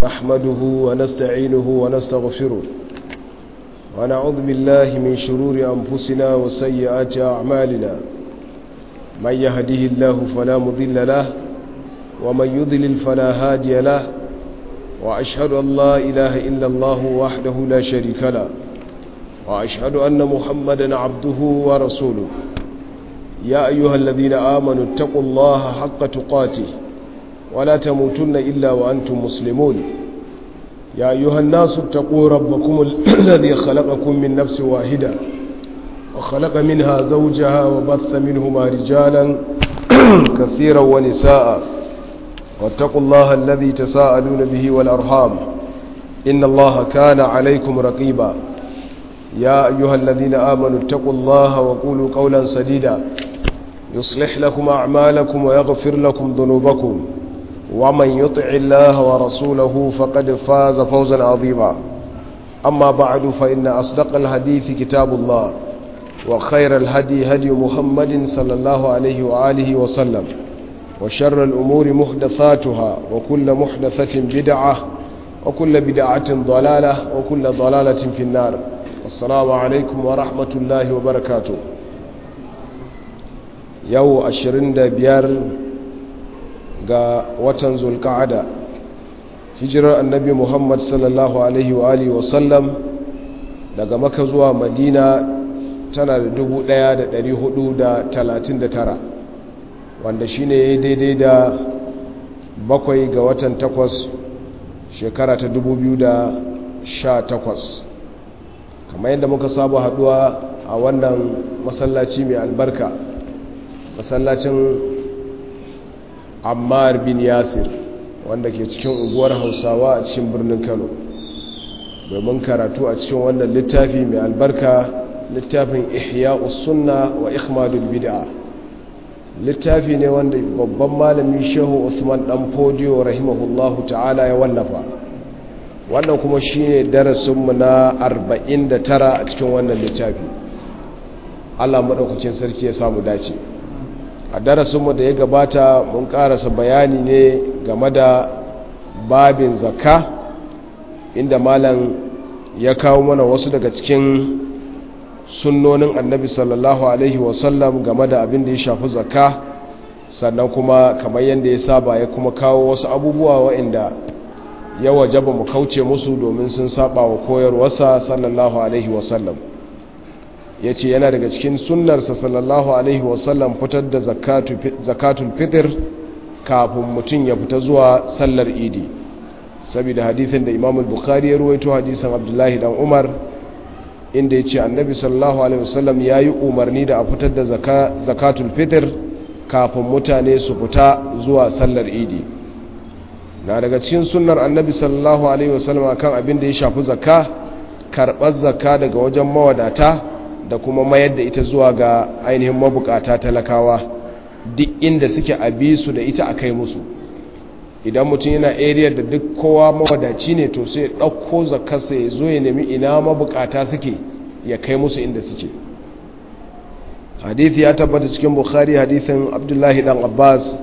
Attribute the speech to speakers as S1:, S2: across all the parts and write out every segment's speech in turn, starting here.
S1: نحمده ونستعينه ونستغفره ونعوذ بالله من شرور أنفسنا وسيئات أعمالنا من يهده الله فلا مضل له ومن يضلل فلا هادي له وأشهد أن لا إله إلا الله وحده لا شريك له وأشهد أن محمدا عبده ورسوله يا أيها الذين آمنوا اتقوا الله حق تقاته ولا تموتن إلا وأنتم مسلمون يا أيها الناس اتقوا ربكم الذي خلقكم من نفس واحدة وخلق منها زوجها وبث منهما رجالا كثيرا ونساء واتقوا الله الذي تساءلون به والأرحام إن الله كان عليكم رقيبا يا أيها الذين آمنوا اتقوا الله وقولوا قولا سديدا يصلح لكم أعمالكم ويغفر لكم ذنوبكم ومن يطع الله ورسوله فقد فاز فوزا عظيما أما بعد فإن أصدق الحديث كتاب الله وخير الهدي هدي محمد صلى الله عليه وآله وسلم وشر الأمور محدثاتها وكل محدثة بدعة وكل بدعة ضلالة وكل ضلالة في النار السلام عليكم ورحمة الله وبركاته يو أشرين بيار ga watan zulka'ada hijirar annabi muhammad sallallahu alaihi wa alihi wasallam daga maka zuwa madina tana da 1439 wanda shi ne daidai da bakwai ga watan takwas shekara ta 2018 kamar yadda muka saba haduwa a wannan masallaci mai albarka masallacin ammar bin yasir wanda ke cikin unguwar hausawa a cikin birnin kano domin karatu a cikin wannan littafi mai albarka littafin ihya sunna wa ikhmadul bid'a littafi ne wanda babban malami shehu usman dan fodiyo rahimahullahu ta'ala ya wallafa wannan kuma shine darasinmu na 49 a cikin wannan littafi allah maɗaukakin sarki ya samu dace a darasinmu da ya gabata mun karasa bayani ne game da babin zakka inda malam ya kawo mana wasu daga cikin sunnonin annabi sallallahu alaihi wasallam game da abin da ya shafi zakka sannan kuma kamar yadda ya saba ya kuma kawo wasu abubuwa waɗanda ya wajaba mu kauce musu domin sun saba wa koyarwarsa sallallahu alaihi wasallam ya ce yana daga cikin sunnarsa sallallahu alaihi wasallam fitar da zakatul fitr kafin mutum ya fita zuwa sallar idi saboda hadithin da imam bukhari ya ruwaito hadisan abdullahi dan umar inda ya ce annabi sallallahu alaihi wasallam ya yi umarni da a fitar da zakatul fitr kafin mutane su fita zuwa sallar idi na daga cikin sunnar annabi sallallahu alaihi wasallam kan abin da ya shafi zakka karɓar zakka daga wajen mawadata da kuma mayar da ita zuwa ga ainihin mabukata talakawa duk inda suke abi su da ita a kai musu idan mutum yana area da duk kowa mawadaci ne to sai ɗauko zakarsa ya zo ya nemi ina mabukata suke ya kai musu inda suke hadithi ya tabbata cikin bukhari hadithin abdullahi dan abbas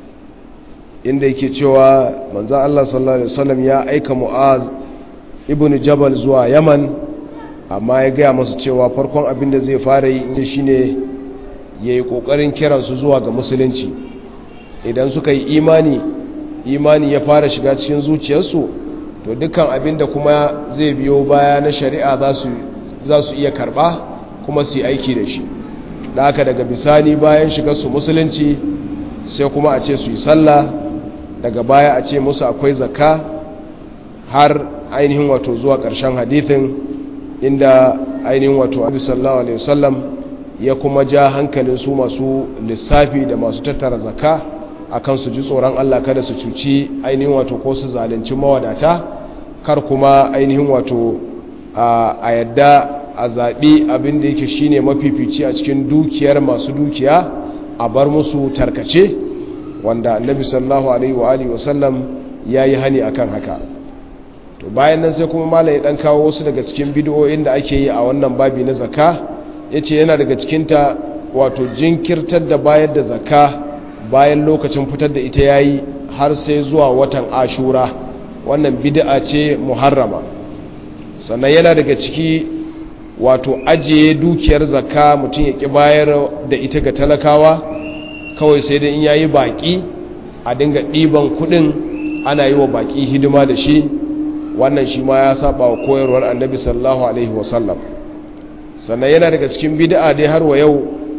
S1: inda yake cewa manzan allah sallallahu alaihi wasallam ya aika mu'az ibn jabal zuwa yaman amma ya gaya masu cewa farkon abin da zai fara yi inda shi ne ya yi ƙoƙarin kiransu zuwa ga musulunci idan suka yi imani imani ya fara shiga cikin zuciyarsu to dukkan abin da kuma zai biyo baya na shari'a za su iya karɓa kuma su yi aiki da shi da haka daga bisani bayan shiga su musulunci sai kuma a ce su yi sallah daga baya a ce musu akwai zakka har ainihin wato zuwa ƙarshen hadithin inda ainihin wato abu sallallahu alaihi wasallam ya kuma ja hankalin su masu lissafi da masu tattara zakka akan su ji tsoron Allah kada su cuci ainihin wato ko su zalunci mawadata kar kuma ainihin wato a yadda a zaɓi abin da yake shine mafifici a cikin dukiyar masu dukiya a bar musu tarkace wanda annabi sallallahu alaihi wa alihi wasallam yayi hani akan haka to bayan nan sai kuma malai dan kawo wasu daga cikin bid'o'in da ake yi a wannan babi na zakka yace yana daga cikin ta wato jinkirtar da bayar da zakka bayan lokacin fitar da ita yayi har sai zuwa watan ashura wannan bid'a ce muharrama sannan yana daga ciki wato ajiye dukiyar zakka mutum ya ki bayar da ita ga talakawa kawai sai dai in yayi baki a dinga ɗiban kuɗin ana yi wa baki hidima da shi wannan shi ma ya saba wa koyarwar annabi sallallahu alaihi wasallam sannan yana daga cikin bid'a dai har wa yau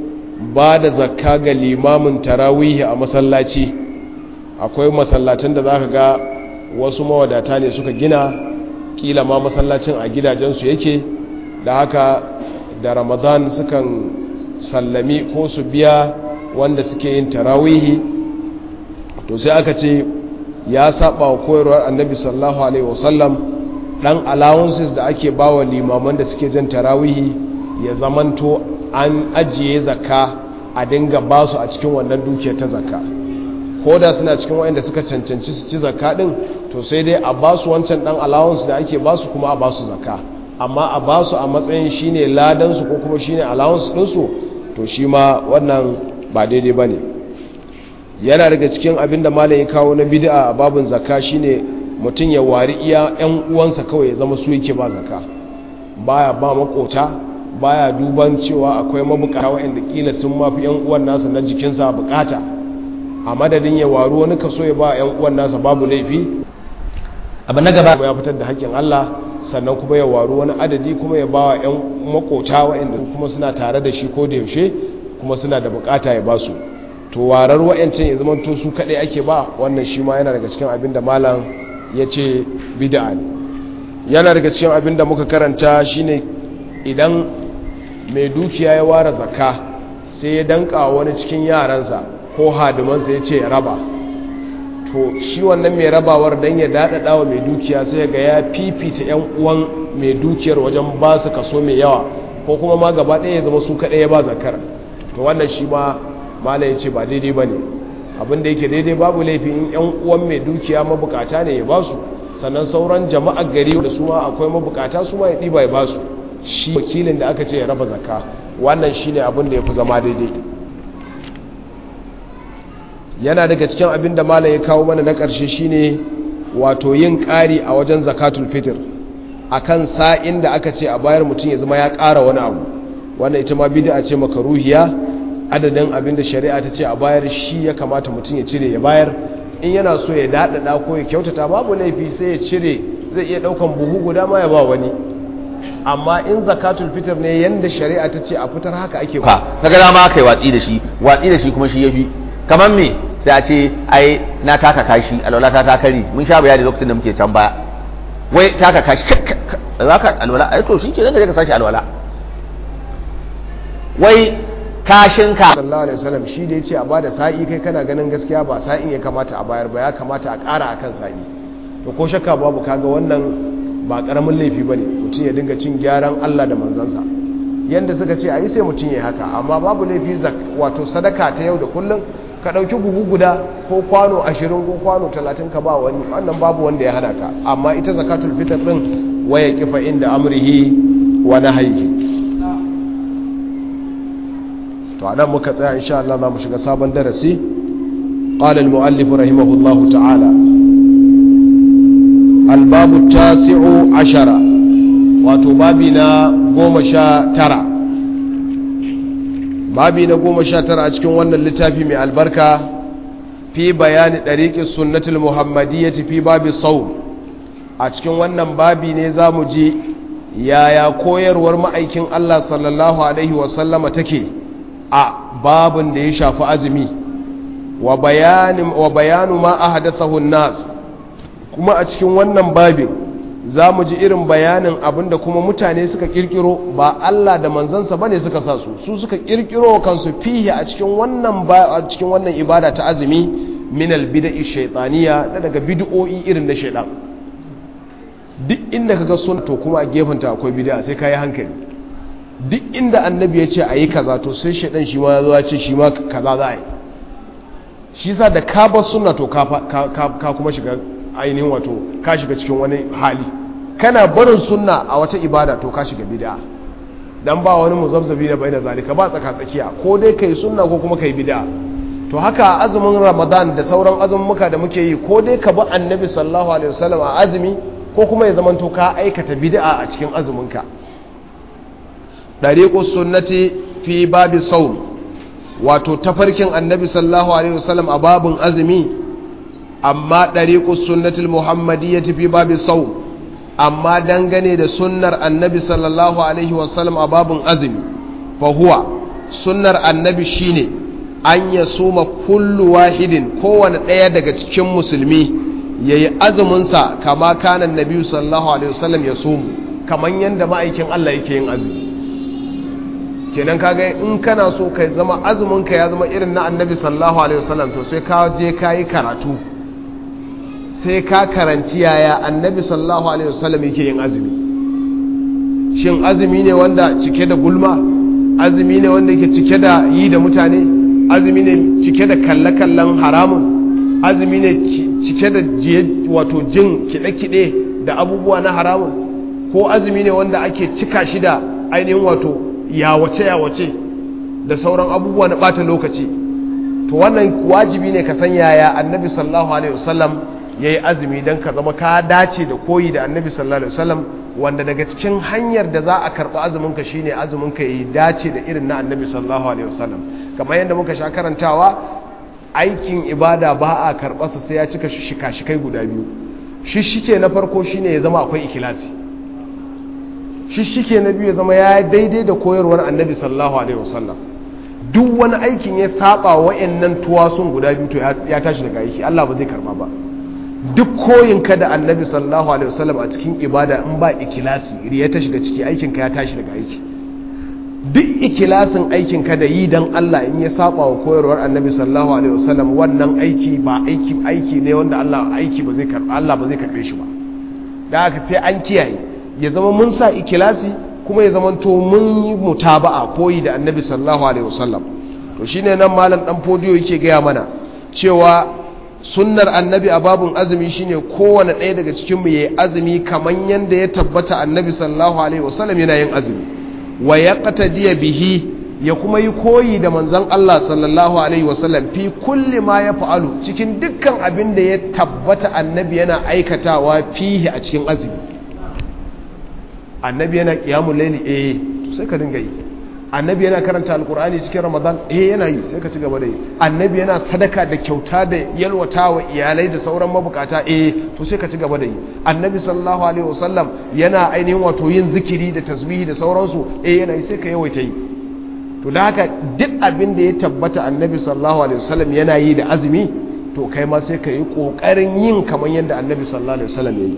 S1: ba da zakka ga limamin tarawihi a masallaci akwai masallatan da zaka ga wasu mawadata ne suka gina kila ma masallacin a gidajensu yake da haka da ramadan sukan sallami ko su biya wanda suke yin tarawihi to sai aka ce ya saba wa koyarwar annabi sallallahu alaihi wasallam dan allowances da ake bawa limaman da suke jan tarawihi ya zamanto an ajiye zakka a dinga basu a cikin wannan dukiyar ta zakka ko da suna cikin wayanda suka cancanci su ci zakka din to sai dai a basu wancan dan allowance da ake basu kuma a basu zakka amma a basu a matsayin shine ladan su ko kuma shine allowance din su to shi ma wannan ba daidai bane yana daga cikin abin da malam ya kawo na bid'a a babin zakka shine mutum ya wari iya yan uwansa kawai ya zama su yake ba zakka baya ba makota baya duban cewa akwai mabukata waɗanda kila sun mafi yan uwan nasa na jikinsa bukata a madadin ya waru wani kaso ya ba yan uwan nasa babu laifi
S2: abu na gaba
S1: ya fitar da haƙƙin Allah sannan kuma ya waru wani adadi kuma ya bawa yan makota waɗanda kuma suna tare da shi ko da yaushe kuma suna da bukata ya basu to warar wa'ancin ya zama to su kaɗai ake ba wannan shi ma yana daga cikin abin da malam ya ce bid'a ne yana daga cikin abin da muka karanta shine idan mai dukiya ya ware zakka sai ya danka wani cikin yaransa ko hadimansa ya ce ya raba to shi wannan mai rabawar don ya daɗaɗa wa mai dukiya sai ga ya fifita 'yan uwan mai dukiyar wajen ba su kaso mai yawa ko kuma ma gaba ɗaya ya zama su kaɗai ya ba zakar to wannan shi ma mala ya ce ba daidai ba ne abinda yake daidai babu laifin yan uwan mai dukiya mabukata ne ya ba su sannan sauran jama'ar gari da su ma akwai mabukata su ma ya ɗiba ya ba su shi wakilin da aka ce ya raba zakka wannan shi ne abin da ya fi zama daidai yana daga cikin abin da mala ya kawo mana na ƙarshe shi ne wato yin ƙari a wajen zakatul fitr akan sa'in da aka ce a bayar mutum ya zama ya ƙara wani abu wannan ita ma bid'a ce makaruhiya adadin abin da shari'a ta ce a bayar shi ya kamata mutum ya cire ya bayar in yana so ya daɗaɗa ko ya kyautata babu laifi sai ya cire zai iya ɗaukan buhu guda ma ya ba wani amma in zakatul fitar ne yanda shari'a ta ce a fitar haka ake
S2: ka kaga dama aka yi watsi da shi watsi da shi kuma shi yafi kamar me sai a ce ai na taka kashi alwala ta takari mun sha bayani lokacin da muke can baya wai taka kashi zaka alwala ai to shi ke zaka je ka sashi alwala wai kashinka
S1: sallallahu alaihi wasallam shi da yace a bada sa'i kai kana ganin gaskiya ba sa'in ya kamata a bayar ba ya kamata a ƙara akan sa'i to ko shakka babu kaga wannan ba karamin laifi bane mutum ya dinga cin gyaran Allah da manzansa yanda suka ce ayi sai mutum ya haka amma babu laifi wato sadaka ta yau da kullum ka dauki buhu guda ko kwano 20 ko kwano 30 ka ba wani wannan babu wanda ya hana ka amma ita zakatul fitr din waya kifa inda amrihi wa nahyihi to anan muka tsaya insha Allah za mu shiga sabon darasi qala al muallif rahimahullah ta'ala al babu tasi'u ashara wato babi na goma sha tara babi na goma sha tara a cikin wannan littafi mai albarka fi bayani ɗariƙin sunnatul muhammadiyyati fi babi sau a cikin wannan babi ne za mu ji yaya koyarwar ma'aikin Allah sallallahu alaihi wasallama take a babin da ya shafi azumi wa bayanu ma a hadathahun nas kuma a cikin wannan babin za mu ji irin bayanin abinda kuma mutane suka kirkiro ba Allah da manzansa bane suka sa su su suka kirkiro kansu fihi a cikin wannan a cikin wannan ibada ta azumi min albid'i shaytaniya da daga bid'o'i irin na shaytan duk inda kaga sunna to kuma a gefenta akwai bid'a sai kai hankali duk inda annabi ya ce a yi kaza to sai shaidan shi ma ya zo ya ce shi ma kaza za a yi shi sa da ka bar sunna to ka kuma shiga ainihin wato ka shiga cikin wani hali kana barin sunna a wata ibada to ka shiga bid'a dan ba wani muzabzabi da bai da zalika ba tsaka tsakiya ko dai kai sunna ko kuma kai bid'a to to haka azumin ramadan da sauran azummuka da muke yi ko dai ka bi annabi sallallahu alaihi wasallam a azumi ko kuma ya zamanto ka aikata bid'a a cikin azuminka dariqus sunnati fi babi sawm wato tafarkin annabi sallallahu alaihi wasallam a babun azumi amma dariqus sunnatil muhammadiyyati fi babi sawm amma dangane da sunnar annabi sallallahu alaihi wasallam a babun azumi fa huwa sunnar annabi shine an ya suma kullu wahidin kowane ɗaya daga cikin musulmi ya yi azuminsa kama kanan nabi sallallahu alaihi wasallam ya sumu kamar yadda ma'aikin Allah yake yin azumi kenan kaga in kana so ka zama azuminka ya zama irin na annabi sallallahu alaihi wasallam to sai ka je ka yi karatu sai ka karanci yaya annabi sallallahu alaihi wasallam yake yin azumi shin azumi ne wanda cike da gulma azumi ne wanda yake cike da yi da mutane azumi ne cike da kalle-kallen haramun azumi ne cike da wato jin kiɗe-kiɗe da abubuwa na haramun ko azumi ne wanda ake cika shi da ainihin wato yawace-yawace da sauran abubuwa na ɓata lokaci to wannan wajibi ne ka san yaya annabi sallallahu alaihi wasallam ya yi azumi don ka zama ka dace da koyi da annabi sallallahu alaihi wasallam wanda daga cikin hanyar da za a karɓi azuminka shine azuminka ya yi dace da irin na annabi sallallahu alaihi wasallam kamar yadda muka sha karantawa aikin ibada ba a karɓarsa sai ya cika shika-shikai guda biyu shishike na farko shine ya zama akwai ikilasi shishike na biyu ya zama ya daidai da koyarwar annabi sallallahu alaihi wasallam duk wani aikin ya saba wa'annan tuwasun guda biyu to ya tashi daga aiki Allah ba zai karba ba duk koyinka da annabi sallallahu alaihi wasallam a cikin ibada in ba ikilasi riya ta shiga ciki aikinka ya tashi daga aiki duk ikilasin aikinka da yi don Allah in ya saba wa koyarwar annabi sallallahu alaihi wasallam wannan aiki ba aiki aiki ne wanda Allah aiki ba zai karba Allah ba zai karbe shi ba da haka sai an kiyaye ya zama mun sa ikilasi kuma ya zama to mun yi mutaba'a koyi da annabi sallallahu alaihi wasallam to shine nan malam dan fodiyo yake gaya mana cewa sunnar annabi a babun azumi shine kowane ɗaya daga cikin mu yayi azumi kaman yanda ya tabbata annabi sallallahu alaihi wasallam yana yin azumi wa yaqtadiya bihi ya kuma yi koyi da manzon Allah sallallahu alaihi wasallam fi kulli ma ya fa'alu cikin dukkan abin da ya tabbata annabi yana aikatawa fihi a cikin azumi annabi yana qiyamul layli eh to sai ka dinga yi annabi yana karanta alkur'ani cikin ramadan eh yana yi sai ka ci gaba da yi annabi yana sadaka da kyauta da yalwatawa iyalai da sauran mabukata eh to sai ka ci gaba da yi annabi sallallahu alaihi wasallam yana ainihin wato yin zikiri da tasbihi da sauransu eh yana yi sai ka yawaita yi to da haka duk abin da ya tabbata annabi sallallahu alaihi wasallam yana yi da azumi to kai ma sai ka yi kokarin yin kamar yadda annabi sallallahu alaihi wasallam ya yi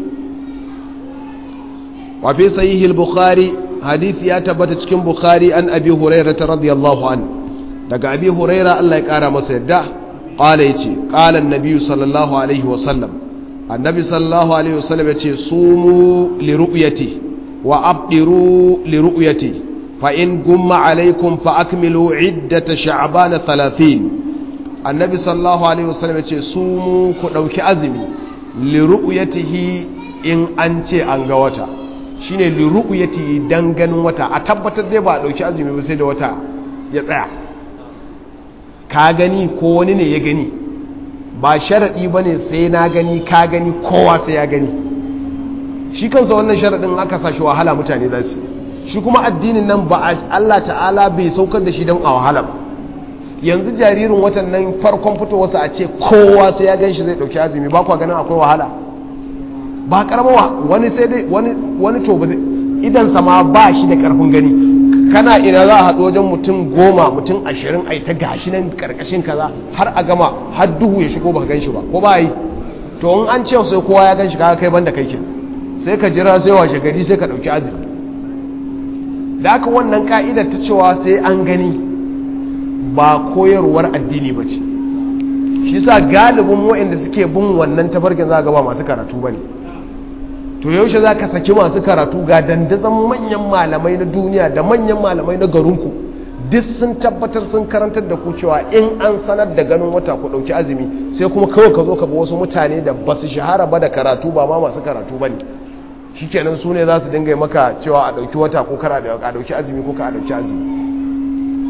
S1: wa fi sahihil bukhari hadisi ya tabbata cikin bukhari an abi huraira ta radiyallahu an daga abi huraira Allah ya kara masa yadda qala yace qala an-nabi sallallahu alaihi wa sallam annabi sallallahu alaihi wa sallam yace sumu li ru'yati wa abdiru li ru'yati fa in gumma alaikum fa akmilu iddata sha'ban 30 annabi sallallahu alaihi wa sallam yace sumu ku dauki azumi li ru'yatihi in an ce an ga wata shine liru'yati dan ganin wata a tabbatar dai ba a dauki azumi ba sai da wata ya tsaya ka gani ko wani ne ya gani ba sharadi bane sai na gani ka gani kowa sai ya gani shi kansa wannan sharadin aka sa shi wahala mutane za su shi kuma addinin nan ba Allah ta'ala bai saukar da shi don a wahala ba yanzu jaririn watan nan farkon fitowarsa a ce kowa sai ya gan shi zai dauki azumi ba kwa ganin akwai wahala ba karamawa wani sai dai wani wani to ba idan sama ba shi da karfin gani kana ina za a haɗu wajen mutum goma mutum ashirin a ta gashi nan karkashin kaza har a gama har duhu ya shigo ba gan shi ba ko ba yi to in an ce sai kowa ya gan shi kaga kai banda kai ke sai ka jira sai washe gari sai ka ɗauki azumi da aka wannan ka'idar ta cewa sai an gani ba koyarwar addini ba ce shi sa galibin waɗanda suke bin wannan tafarkin za ga ba masu karatu ba ne to yaushe za ka saki masu karatu ga dandazon manyan malamai na duniya da manyan malamai na garinku duk sun tabbatar sun karantar da ku cewa in an sanar da ganin wata ku ɗauki azumi sai kuma kawai ka zo ka ga wasu mutane da ba su shahara ba da karatu ba ma masu karatu ba ne shi kenan su ne za su dinga maka cewa a ɗauki wata ko kara da a ɗauki azumi ko ka a ɗauki azumi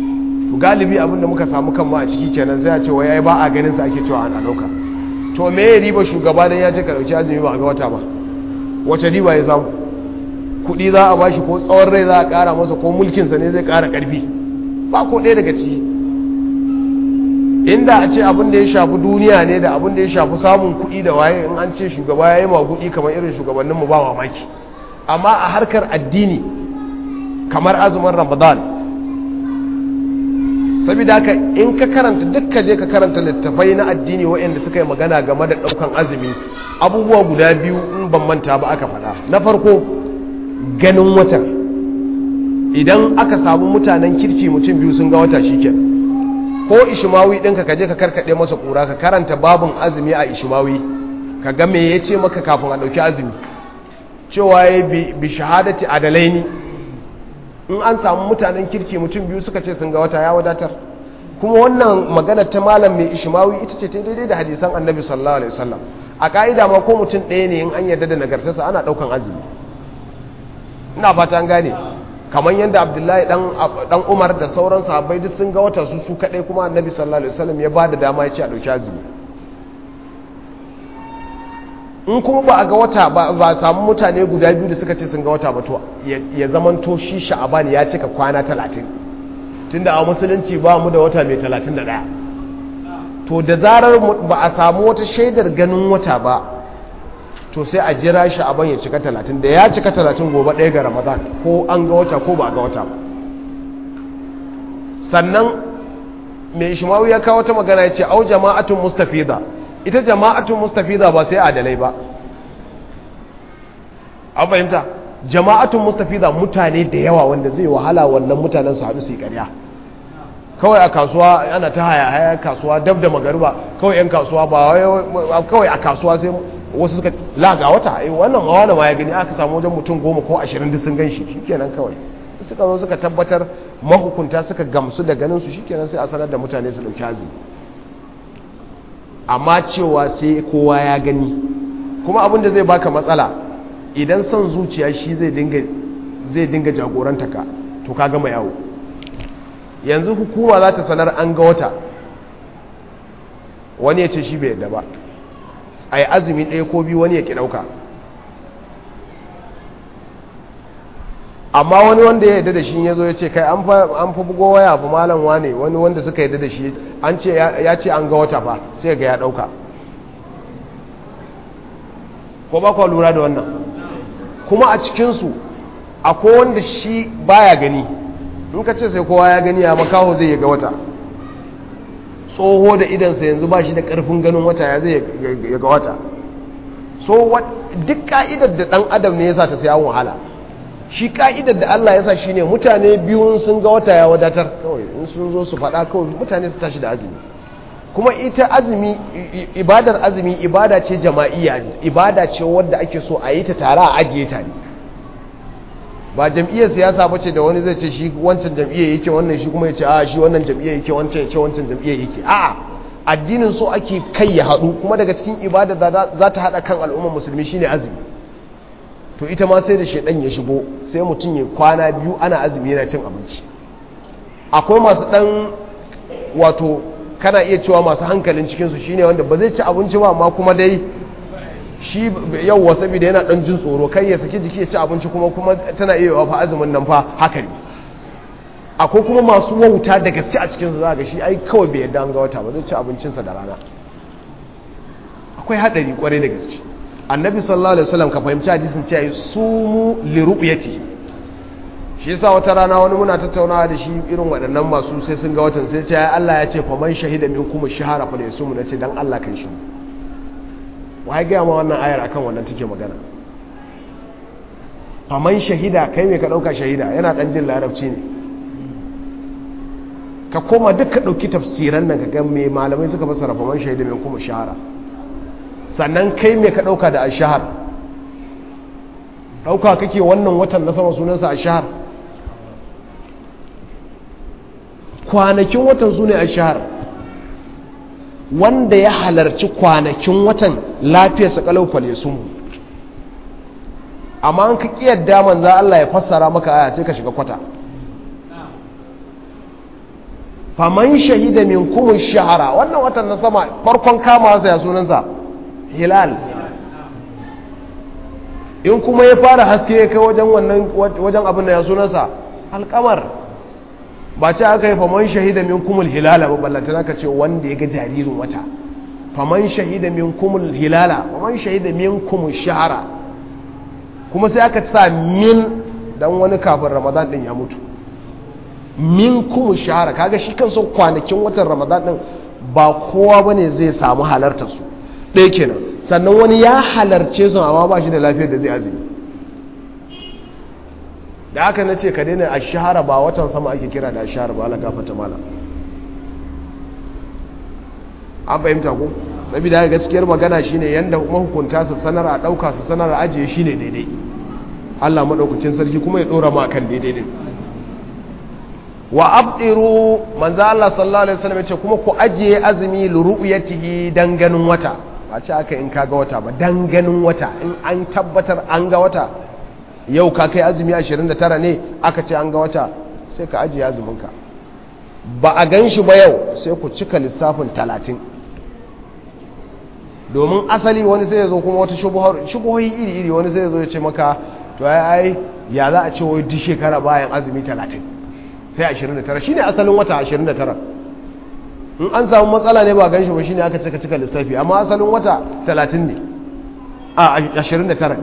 S1: to galibi abin da muka samu kanmu a ciki kenan sai a ce wai ai ba a ganin sa ake cewa ana dauka to me ya riba shugaba dan ya ce ka dauki azumi ba a ga wata ba wace riba ya samu kuɗi za a bashi ko tsawon rai za a ƙara masa ko mulkinsa ne zai ƙara ƙarfi ba ko ɗaya daga ciki inda a ce abin da ya shafi duniya ne da abin da ya shafi samun kuɗi da waye in an ce shugaba ya yi kuɗi kamar irin shugabanninmu ba mamaki amma a harkar addini kamar azumin ramadan saboda haka in ka karanta duk ka je ka karanta littafai na addini waɗanda suka yi magana game da ɗaukan azumi abubuwa guda biyu in ban manta ba aka faɗa na farko ganin watan idan aka samu mutanen kirki mutum biyu sun ga wata shikenan ko ishimawi ɗinka ka je ka karkaɗe masa ƙura ka karanta babin azumi a ishimawi ka ga me ya ce maka kafin a ɗauki azumi cewa ya bi shahadati adalai ne in an samu mutanen kirki mutum biyu suka ce sun ga wata ya wadatar kuma wannan magana ta malam mai ishimawi ita ce ta daidai da hadisan annabi sallallahu alaihi wasallam a ka'ida ma ko mutum ɗaya ne in an yarda da nagartarsa ana ɗaukan azumi ina fata an gane kamar yadda abdullahi dan umar da sauran sahabbai duk sun ga wata su su kadai kuma annabi sallallahu alaihi wasallam ya bada dama ya ce a dauki azumi in kuma ba a ga wata ba samu mutane guda biyu da suka ce sun ga wata ba to ya zamanto shi sha'aban ya cika kwana 30 tunda a musulunci ba mu da wata mai 31 to da zarar ba a samu wata shaidar ganin wata ba to sai a jira shi abin ya cika talatin da ya cika talatin gobe ɗaya ga ramadan ko an ga wata ko ba a ga wata ba sannan mai ishimawu ya kawo ta magana ya ce au jama'atun mustafida ita jama'atun mustafida ba sai adalai ba an fahimta jama'atun mustafida mutane da yawa wanda zai wahala wannan mutanen su haɗu su yi ƙarya kawai a kasuwa ana ta haya haya kasuwa dab da magariba kawai 'yan kasuwa ba kawai a kasuwa sai wasu suka laga wata ai wannan hawa ma ya gani aka samu wajen mutum goma ko ashirin duk sun gan shi shikenan kawai suka zo suka tabbatar mahukunta suka gamsu da ganin su shikenan sai a sanar da mutane su dauki azumi amma cewa sai kowa ya gani kuma abin da zai baka matsala idan son zuciya shi zai dinga zai dinga jagoranta ka to ka gama yawo yanzu hukuma za ta sanar an ga wata wani ya ce shi bai yadda ba a yi azumi ɗaya ko biyu wani ya ki ɗauka amma wani wanda ya yadda da shi ya zo ya ce kai an fa bugo waya fa malam wane wani wanda suka yadda da shi an ce ya ce an ga wata fa sai ga ya ɗauka ko ba kwa lura da wannan kuma a cikinsu akwai wanda shi baya gani in ka ce sai kowa ya gani ya makaho zai ya ga wata tsoho da idansa yanzu ba shi da ƙarfin ganin wata ya zai ya ga wata so duk ka'idar da ɗan adam ne ya sa ta sayan wahala shi ka'idar da Allah ya sa shi ne mutane biyun sun ga wata ya wadatar kawai in sun zo su faɗa kawai mutane su tashi da azumi kuma ita azumi ibadar azumi ibada ce jama'iyya ibada ce wadda ake so a yi ta tare a ajiye tare ba jam'iyyar siyasa ba ce da wani zai ce shi wancan jam'iyyar yake wannan shi kuma ya ce a shi wannan jam'iyyar yake wancan ya ce wancan jam'iyyar yake a addinin so ake kai ya haɗu kuma daga cikin ibada za ta haɗa kan al'ummar musulmi shine azumi to ita ma sai da shaidan ya shigo sai mutum ya kwana biyu ana azumi yana cin abinci akwai masu ɗan wato kana iya cewa masu hankalin cikinsu shine wanda ba zai ci abinci ba amma kuma dai shi yauwa saboda yana dan jin tsoro kai ya saki jiki ya ci abinci kuma kuma tana iya yawa fa azumin nan fa haka ne akwai kuma masu wauta da gaske a cikinsu za ga shi ai kawai bai yadda an ga wata ba zai ci abincinsa da rana akwai haɗari kwarai da gaske annabi sallallahu alaihi wasallam ka fahimci hadisin cewa sumu li ru'yati shi yasa wata rana wani muna tattaunawa da shi irin waɗannan masu sai sun ga watan sai ce Allah ya ce faman shahida minkum shahara fa yasumu nace dan Allah kan shi wai ga ma wannan ayar akan wannan take magana faman shahida kai me ka dauka shahida yana dan jin larabci ne ka koma duk ka dauki tafsiran nan ka ga me malamai suka fassara faman shahida minkum shahara sannan kai me ka dauka da ashhar dauka kake wannan watan na sama sunansa ashhar kwanakin watan su ne a shahar wanda ya halarci kwanakin watan lafiyarsa kalau fale sun amma an ka ƙiyar daman za Allah ya fassara maka aya sai ka shiga kwata faman shahida minkum ash-shahra wannan watan na sama farkon kama sa ya sunansa hilal in kuma ya fara haske ya kai wajen wannan wajen abin da ya sunansa alkamar ba ce aka yi faman shahida min kumul hilala ba ballantana ka ce wanda ya ga jaririn wata faman shahida min kumul hilala faman shahida min kumul shahara kuma sai aka sa min dan wani kafin ramadan din ya mutu min kumul shahara kaga shi kansa kwanakin watan ramadan din ba kowa bane zai samu halartar su ɗaya kenan sannan wani ya halarce su amma ba shi da lafiyar da zai azumi da haka na ce ka daina a shahara ba watan sama ake kira da a shahara ba ala gafata mala an fahimta ku saboda haka gaskiyar magana shine yanda mahukunta su sanar a ɗauka su sanar a ajiye shine daidai Allah maɗaukacin sarki kuma ya ɗora ma kan daidai din wa abdiru manzo Allah sallallahu alaihi wasallam ya ce kuma ku ajiye azumi liru'yatihi dan ganin wata ba ce aka in kaga wata ba dan ganin wata in an tabbatar an ga wata yau ka kai azumi 29 ne aka ce an ga wata sai ka ajiye azuminka ba a gan shi ba yau sai ku cika lissafin 30 domin asali wani sai ya zo kuma wata shubuhohi iri-iri wani sai ya zo ya ce maka to ai ai ya za a ce wai duk shekara bayan azumi 30 sai 29 shine asalin wata 29 in an samu matsala ne ba gan shi ba shine aka cika cika lissafi amma asalin wata 30 ne a 29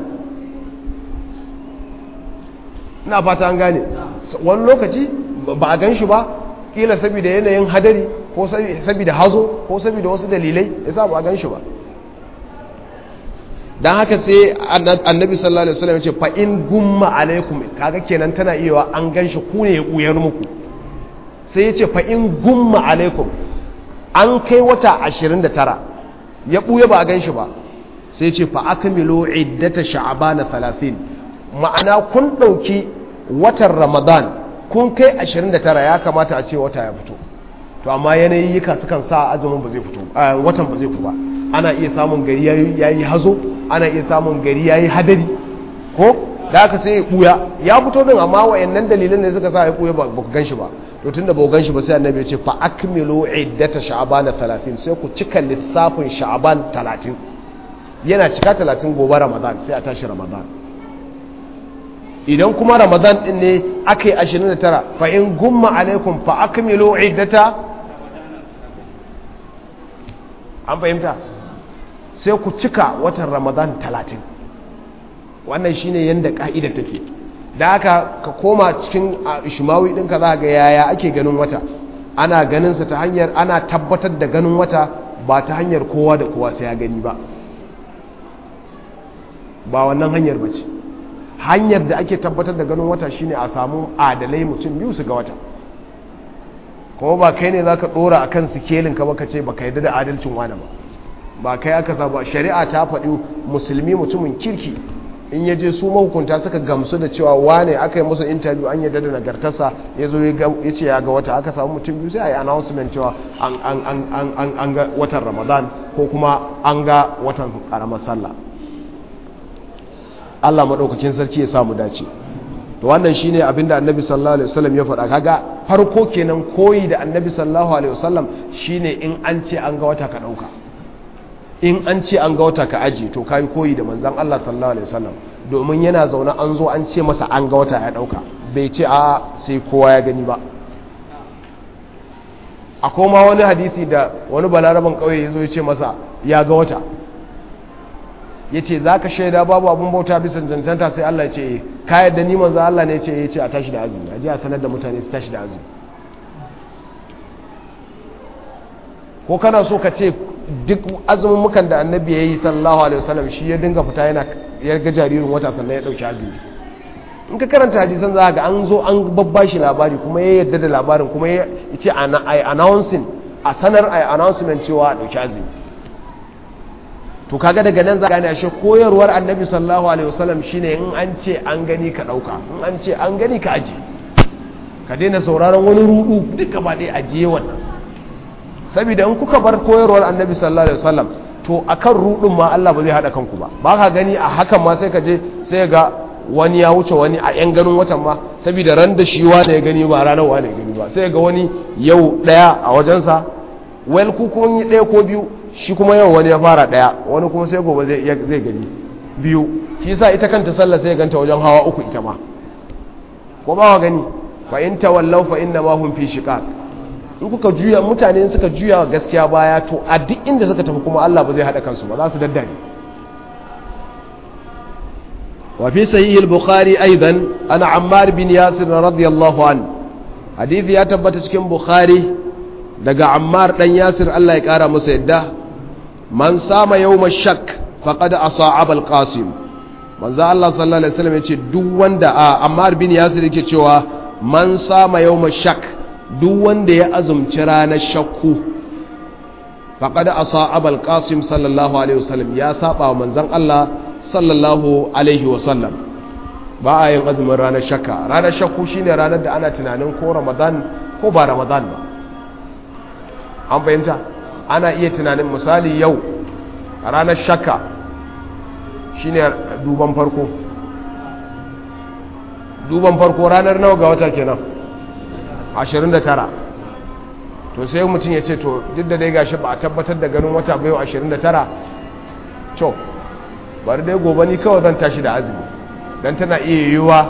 S1: ina fata an gane wani lokaci ba a gan shi ba kila saboda yanayin hadari ko saboda hazo ko saboda wasu dalilai yasa ba a gan shi ba dan haka sai annabi sallallahu alaihi wasallam ya ce fa in gumma alaikum kaga kenan tana iya an gan shi ku ne ya kuyar muku sai ya ce fa in gumma alaikum an kai wata 29 ya ɓuya ba a gan shi ba sai ce fa aka milo iddata sha'abana 30 ma'ana kun ɗauki watan ramadan kun kai 29 ya kamata a ce wata ya fito to amma yanayi yika sukan sa azumin ba zai fito watan ba zai fito ba ana iya samun gari ya yi hazo ana iya samun gari ya yi hadari ko da aka sai ya ɓuya ya fito din amma wayannan dalilan ne suka sa ya ɓuya ba ku gan shi ba to tun da gan shi ba sai annabi ya ce fa akmilu iddata sha'ban 30 sai ku cika lissafin sha'ban 30 yana cika 30 gobe ramadan sai a tashi ramadan idan kuma ramadan din ne aka yi 29 fa in gumma alaikum fa akmilu iddata an fahimta sai ku cika watan ramadan 30 wannan shine yanda ka'ida take da haka ka koma cikin shimawi ɗinka za ga yaya ake ganin wata ana ganinsa ta hanyar ana tabbatar da ganin wata ba ta hanyar kowa da kowa sai ya gani ba ba wannan hanyar ba ce hanyar da ake tabbatar da ganin wata shine a samu adalai mutum biyu su ga wata kuma ba kai ne za ka ɗora a kan sikelin ka baka ce ba ka yarda da adalcin wani ba ba kai aka sa ba shari'a ta faɗi musulmi mutumin kirki in ya je su mahukunta suka gamsu da cewa wane aka yi musu interview an yadda da nagartarsa ya zo ya ce ya ga wata aka samu mutum biyu sai a yi announcement cewa an ga watan ramadan ko kuma an ga watan karamar sallah allah maɗaukakin sarki ya samu dace to wannan shine abin da annabi sallallahu alaihi wasallam ya faɗa kaga farko kenan koyi da annabi sallallahu alaihi wasallam shine in an ce an ga wata ka ɗauka in an ce an ga wata ka aji to kayi koyi da manzan Allah sallallahu alaihi wasallam domin yana zaune an zo an ce masa an ga wata ya dauka bai ce a sai kowa ya gani ba a koma wani hadisi da wani balaraban kauye ya zo ya ce masa ya ga wata ya ce za ka shaida babu abin bauta bisa cancanta sai Allah ya ce ka yadda ni manzan Allah ne ya ce ya ce a tashi da azumi a ji a sanar da mutane su tashi da azumi ko kana so ka ce duk azumin mukan da annabi ya yi sallallahu alaihi wasallam shi ya dinga fita yana ya ga jaririn wata sannan ya dauki azumi in ka karanta hadisan za ga an zo an babba shi labari kuma ya yadda da labarin kuma ya ce ai announcing a sanar ai announcement cewa a dauki azumi to kaga daga nan za gane ashe koyarwar annabi sallallahu alaihi wasallam shine in an ce an gani ka dauka in an ce an gani ka aje ka daina sauraron wani rudu duk gaba ɗaya ajiye wannan saboda in kuka bar koyarwar annabi sallallahu alaihi wasallam to akan rudin ma Allah ba zai hada kanku ba ba ka gani a hakan ma sai ka je sai ga wani ya wuce wani a yan ganin watan ma saboda ran da shi wane ya gani ba ranar wane ya gani ba sai ga wani yau daya a wajensa wel ku kun yi daya ko biyu shi kuma yau wani ya fara daya wani kuma sai gobe zai zai gani biyu shi yasa ita kanta sallah sai ganta wajen hawa uku ita ma ko ba wa gani fa in tawallaw fa inna ma hum fi shiqaq in kuka juya mutane suka juya gaskiya baya to a duk inda suka tafi kuma Allah ba zai hada kansu ba za su daddare wa fi sahih al-bukhari aidan ana ammar bin yasir radiyallahu an hadisi ya tabbata cikin bukhari daga ammar dan yasir Allah ya kara masa yadda man sama yawma shak faqad asa'aba al-qasim manzo Allah sallallahu alaihi wasallam yace duk wanda a ammar bin yasir yake cewa man sama yawma shak duk wanda ya azumci ranar shakku faqad asa'aba al-qasim sallallahu alaihi wasallam ya saba wa manzon Allah sallallahu alaihi wasallam ba a yin azumin ranar shakka ranar shakku shine ranar da ana tunanin ko ramadan ko ba ramadan ba an fahimta ana iya tunanin misali yau ranar shakka shine duban farko duban farko ranar nawa ga wata kenan 29 to sai mutum ya ce to duk da dai gashi ba a tabbatar da ganin wata bayo 29 to bari dai gobe ni kawai zan tashi da azumi don tana iya yiwuwa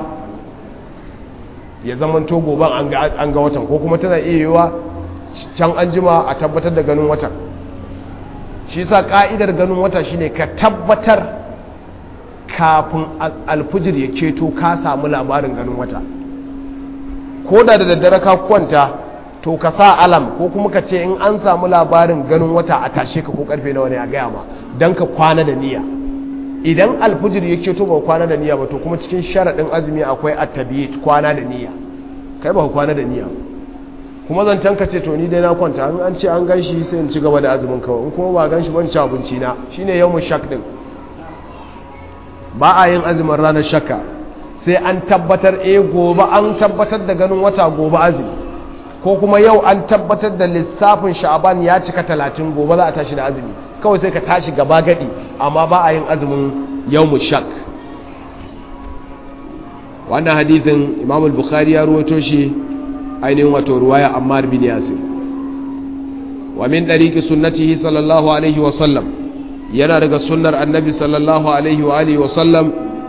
S1: ya zamanto goben an ga watan ko kuma tana iya yiwuwa can an jima a tabbatar da ganin watan shi sa ka'idar ganin wata shine ka tabbatar kafin alfijir ya ceto ka samu labarin ganin wata ko da da daddare ka kwanta to ka sa alam ko kuma ka ce in an samu labarin ganin wata a tashe ka ko karfe nawa ne a gaya ma don ka kwana da niyya idan alfijir ya ceto ba kwana da niyya ba to kuma cikin sharaɗin azumi akwai attabiyit kwana da niyya kai ba kwana da niyya kuma zancen ka ce to ni dai na kwanta in an ce an gan shi sai in ci gaba da azumin kawai in kuma ba gan shi ban ci abinci na shine yawmun shak din ba a yin azumin ranar shakka sai an tabbatar eh gobe an tabbatar da ganin wata gobe azumi ko kuma yau an tabbatar da lissafin sha'aban ya cika talatin gobe za a tashi da azumi kawai sai ka tashi gaba gadi amma ba a yin azumin yawmun shak wannan hadithin imam al-bukhari ya ruwaito shi ainihin wato ruwaya ammar bin yasir wa min dariki sunnatihi sallallahu alaihi wa sallam yana daga sunnar annabi sallallahu alaihi wa alihi wa sallam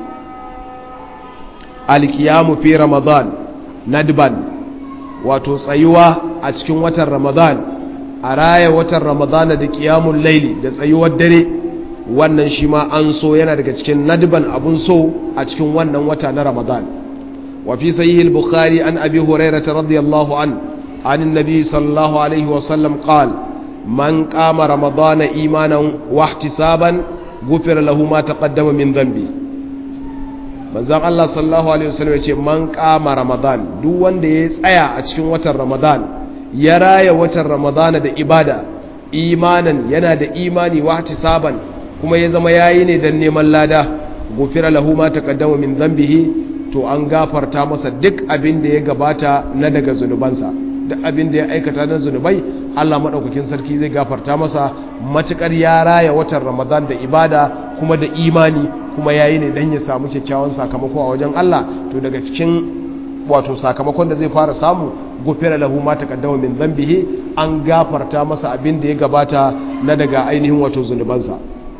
S1: alkiyamu fi ramadan nadban wato tsayuwa a cikin watan ramadan a raya watan ramadan da kiyamun laili da tsayuwar dare wannan shi ma an so yana daga cikin nadban abun so a cikin wannan wata na ramadan وفي صحيح البخاري عن أبي هريرة رضي الله عنه عن النبي صلى الله عليه وسلم قال من قام رمضان إيمانا واحتسابا غفر له ما تقدم من ذنبه manzon Allah sallallahu alaihi wasallam yace man kama ramadan duk wanda ya tsaya a cikin watan ramadan ya raya watan ramadan da ibada imanan yana da imani wa ihtisaban kuma ya zama yayi ne dan neman lada gufira lahu ma taqaddama min dhanbihi to an gafarta masa duk abin da ya gabata na daga zunubansa duk abin da ya aikata na zunubai Allah maɗaukakin sarki zai gafarta masa matuƙar ya raya watan ramadan da ibada kuma da imani kuma ya yi ne don ya samu kyakkyawan sakamako a wajen Allah to daga cikin wato sakamakon da zai fara samu gufira lahu ma taqaddama min dhanbihi an gafarta masa abin da ya gabata na daga ainihin wato zunubansa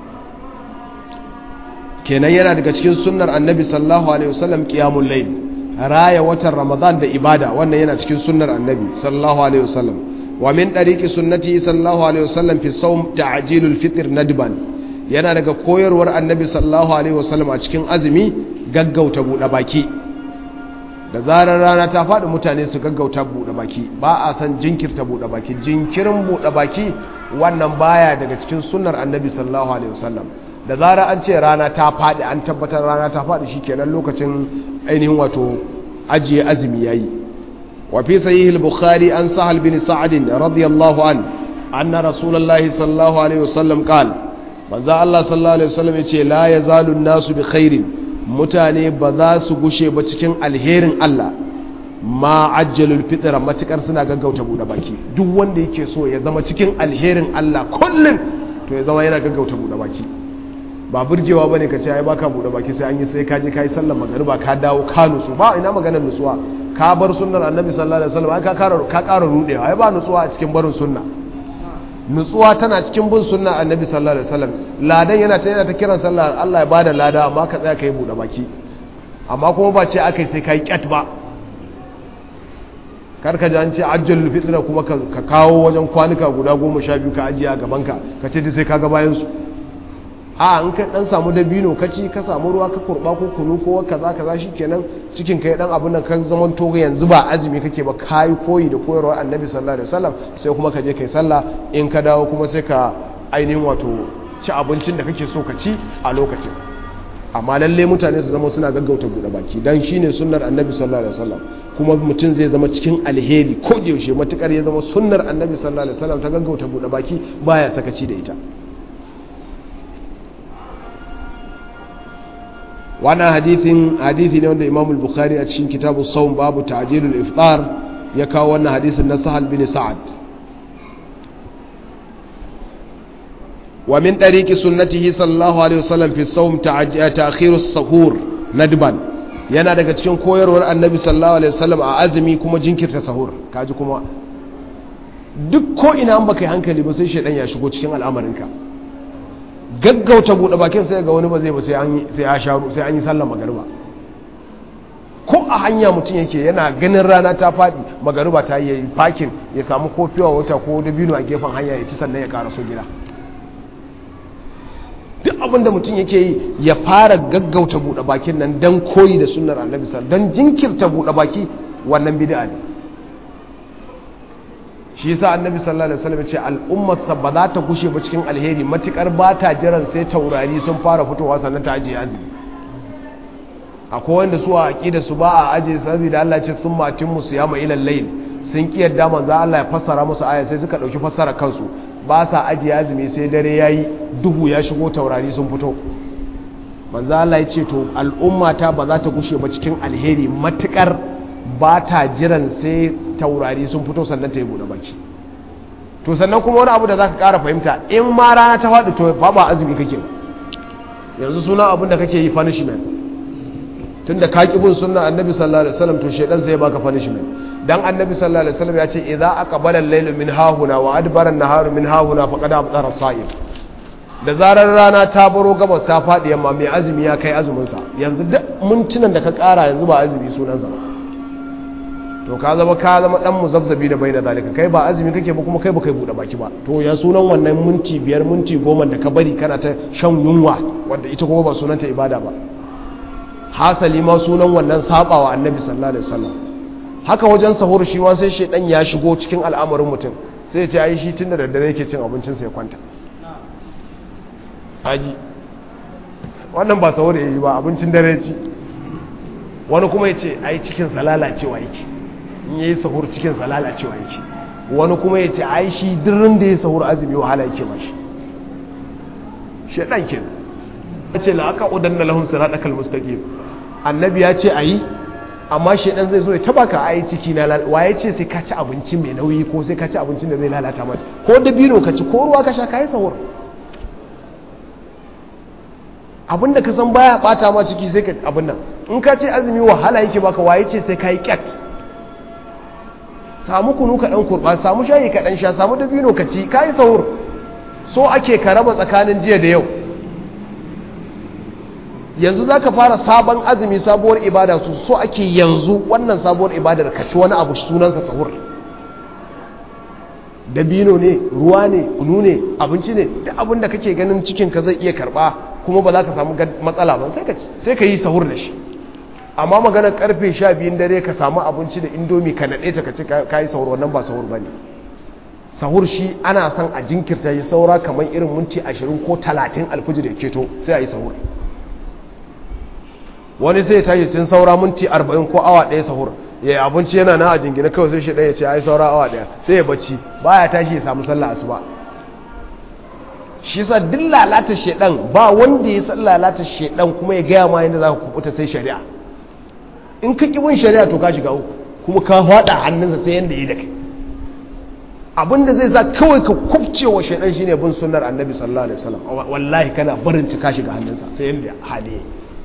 S1: kenan yana daga cikin sunnar annabi sallallahu alaihi wasallam qiyamul layl raya watan ramadan da ibada wannan yana cikin sunnar annabi sallallahu alaihi wasallam wa min dariqi sunnati sallallahu alaihi wasallam fi sawm ta'jilul fitr nadban yana daga koyarwar annabi sallallahu alaihi wasallam a cikin azumi gaggauta buɗe baki da zarar rana ta faɗi mutane su gaggauta buɗe baki ba a san jinkirta buɗe baki jinkirin buɗe baki wannan baya daga cikin sunnar annabi sallallahu alaihi wasallam da zara an ce rana ta faɗi an tabbatar rana ta faɗi shi kenan lokacin ainihin wato ajiye azumi ya yi wafi sahih al-bukhari an sahal bin sa'adin radiyallahu an anna rasulullahi sallallahu alaihi wasallam qal manzo Allah sallallahu alaihi wasallam yace la yazalu an-nasu bi khairin mutane ba za su gushe ba cikin alherin Allah ma ajjalul fitra matukar suna gaggauta bude baki duk wanda yake so ya zama cikin alherin Allah kullum to ya zama yana gaggauta bude baki ba burgewa bane ka ce ai baka bude baki sai an yi sai ka je kai sallar magariba ka dawo ka nutsu ba ina maganar nutsuwa ka bar sunnar annabi sallallahu alaihi wasallam ka ƙara ka ƙara rudewa ai ba nutsuwa a cikin barin sunna nutsuwa tana cikin bin sunna annabi sallallahu alaihi wasallam ladan yana ta yana ta kiran sallah Allah ya bada lada amma ka tsaya kai bude baki amma kuma ba ce akai sai kai kyat ba kar ka ji an ce ajjalul fitra kuma ka kawo wajen kwanuka guda goma sha biyu ka ajiye a gaban ka ka ce sai ka ga bayan su a an ka dan samu dabino ka ci ka samu ruwa ka kurba ko kunu ko kaza kaza shikenan cikin kai dan abun nan kan zaman to yanzu ba azumi kake ba kai koyi da koyarwar annabi sallallahu alaihi wasallam sai kuma ka je kai sallah in ka dawo kuma sai ka ainihin wato ci abincin da kake so ka ci a lokacin amma lalle mutane su zama suna gaggauta buɗe baki dan shine sunnar annabi sallallahu alaihi wasallam kuma mutum zai zama cikin alheri ko da yaushe matukar ya zama sunnar annabi sallallahu alaihi wasallam ta gaggauta buɗe baki baya sakaci da ita wannan hadithin hadithi ne wanda imam al-bukhari a cikin kitabu sawm babu ta'jilul iftar ya kawo wannan hadisin na sahal bin sa'ad wa min tariqi sunnatihi sallallahu alaihi wasallam fi sawm ta'khiru as-sahur nadban yana daga cikin koyarwar annabi sallallahu alaihi wasallam a azumi kuma jinkirta sahur kaji kuma duk ko ina an baka yi hankali ba sai shedan ya shigo cikin al'amarinka gaggauta buɗe bakin sai ga wani ba zai ba sai an sai ya sharu sai an yi sallar magariba ko a hanya mutum yake yana ganin rana ta faɗi magariba ta yi fakin ya samu kofiwa wata ko dabino a gefen hanya ya ci sannan ya ƙara so gida duk abin da mutum yake yi ya fara gaggauta buɗe bakin nan don koyi da sunnar annabi sallallahu don jinkirta buɗe baki wannan bid'a ne shi yasa annabi sallallahu alaihi wasallam ce al'ummarsa ba za ta gushe ba cikin alheri matukar ba ta jiran sai taurari sun fara fitowa sannan ta ajiye azumi akwai wanda su a aqida su ba a aje saboda Allah ce sun matin musu ya mai ilal layl sun ki yadda manzo Allah ya fassara musu aya sai suka dauki fassara kansu ba sa ajiye azumi sai dare yayi duhu ya shigo taurari sun fito manzo Allah ya ce to al'ummata ba za ta gushe ba cikin alheri matukar ba ta jiran sai taurari sun fito sannan ta yi buɗe baki to sannan kuma wani abu da za ka ƙara fahimta in ma rana ta faɗi to ba ba azumi kake yanzu suna abin da kake yi punishment tun da ka ƙi bin suna annabi sallallahu alaihi wasallam to shaidan zai baka punishment dan annabi sallallahu alaihi wasallam ya ce idza aqbala al-laylu min hahuna wa adbara an-naharu min hahuna faqad abtara as-sa'im da zarar rana ta baro gabas ta faɗi yamma mai azumi ya kai azumin sa yanzu duk mintunan da ka ƙara yanzu ba azumi sunansa ba to ka zama ka zama dan muzabzabi da baina zalika kai ba azumi kake ba kuma kai ba kai bude baki ba to ya sunan wannan minti biyar minti goma da ka bari kana ta shan yunwa wanda ita kuma ba sunanta ibada ba hasali ma sunan wannan sabawa annabi sallallahu alaihi wasallam haka wajen sahur shi wa sai shedan ya shigo cikin al'amarin mutum sai ya ce ai shi tunda da dare yake cin abincin sa ya kwanta haji wannan ba sahur yayi ba abincin dare ci wani kuma ya ce ai cikin sa lalacewa yake in yayi sahur cikin sa lalacewa yake wani kuma ya ce ai shi dirrin da ya sahur azumi wahala yake ba shi shedan ke ya ce la aka udanna lahum siratal mustaqim annabi ya ce ayi amma shedan zai zo ya taba ka ai ciki na wa ya ce sai ka ci abinci mai nauyi ko sai ka ci abincin da zai lalata mata ko dabino ka ci ko ruwa ka sha kai sahur abinda ka san baya bata ma ciki sai ka abin nan in ka ce azumi wahala yake baka waye ce sai ka yi kyat samu kunu ka dan kurba samu shayi ka dan sha samu dabino ka ci kai sahur so ake ka raba tsakanin jiya da yau yanzu zaka fara sabon azumi sabuwar ibada su so ake yanzu wannan sabuwar ibadar ka ci wani abu sunansa sahur dabino ne ruwa ne kunu ne abinci ne duk abin da kake ganin cikin ka zai iya karba kuma ba za ka samu matsala ba sai ka yi sahur da shi amma maganar karfe sha biyun dare ka samu abinci da indomi ka naɗe ta ka ci ka yi sahur wannan ba sahur ba ne sahur shi ana son a jinkirta yi saura kamar irin minti ashirin ko talatin alfijir ya keto sai a yi sahur wani sai ya tashi tun saura minti arba'in ko awa ɗaya sahur ya yi abinci yana na a jingina kawai sai shi ɗaya ce ai saura awa ɗaya sai ya bacci ba ya tashi ya samu sallah asuba shi sa duk lalata shedan ba wanda ya san lalata shedan kuma ya gaya ma yadda za ka kubuta sai shari'a in ka ƙi bin shari'a to ka shiga uku kuma ka faɗa hannunsa sai yadda ya da kai abinda zai za kawai ka kubce wa shaidan shine bin sunnar annabi sallallahu alaihi wasallam wallahi kana barin ta kashi ga hannunsa sai yanda hali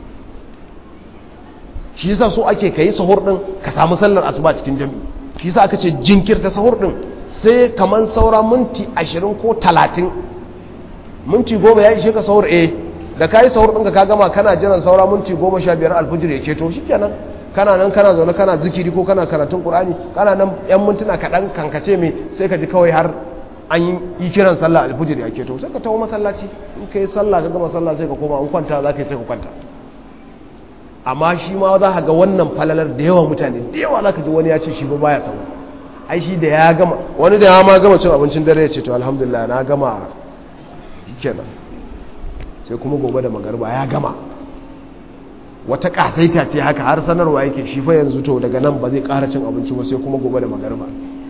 S1: shi yasa so ake kai sahur din ka samu sallar asuba cikin jami'i shi yasa aka ce jinkirta sahur din sai kaman saura minti 20 ko 30 minti 10 ya ishe ka sahur eh da kai sahur din ka gama kana jiran saura minti 15 alfijir ya keto shikenan kana nan kana zaune kana zikiri ko kana karatun qur'ani kana nan yan mintuna kaɗan kankace mai sai ka ji kawai har an yi kiran sallah alfujir ya keto sai ka tawo masallaci in kai sallah ka gama sallah sai ka koma an kwanta za ka yi sai ka kwanta amma shi ma za ka ga wannan falalar da yawa mutane da yawa za ka ji wani ya ce shi ba baya samu ai shi da ya gama wani da ya ma gama cin abincin dare ya ce to alhamdulillah na gama kenan sai kuma gobe da magarba ya gama wata kasaita ce haka har sanarwa yake shi fa yanzu to daga nan ba zai ƙara cin abinci ba sai kuma gobe da magarba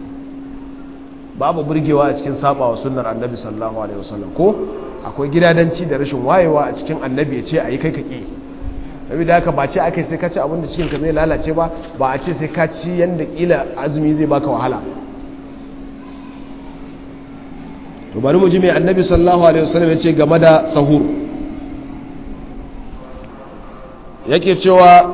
S1: babu burgewa a cikin sabawa sunnar annabi sallallahu alaihi wasallam ko akwai gidadanci da rashin wayewa a cikin annabi ya ce a yi kai ka ƙi saboda haka ba ce aka sai ka ci abin da cikin ka zai lalace ba ba a ce sai ka ci yanda kila azumi zai baka wahala to bari mu ji mai annabi sallallahu alaihi wasallam ya ce game da sahur yake cewa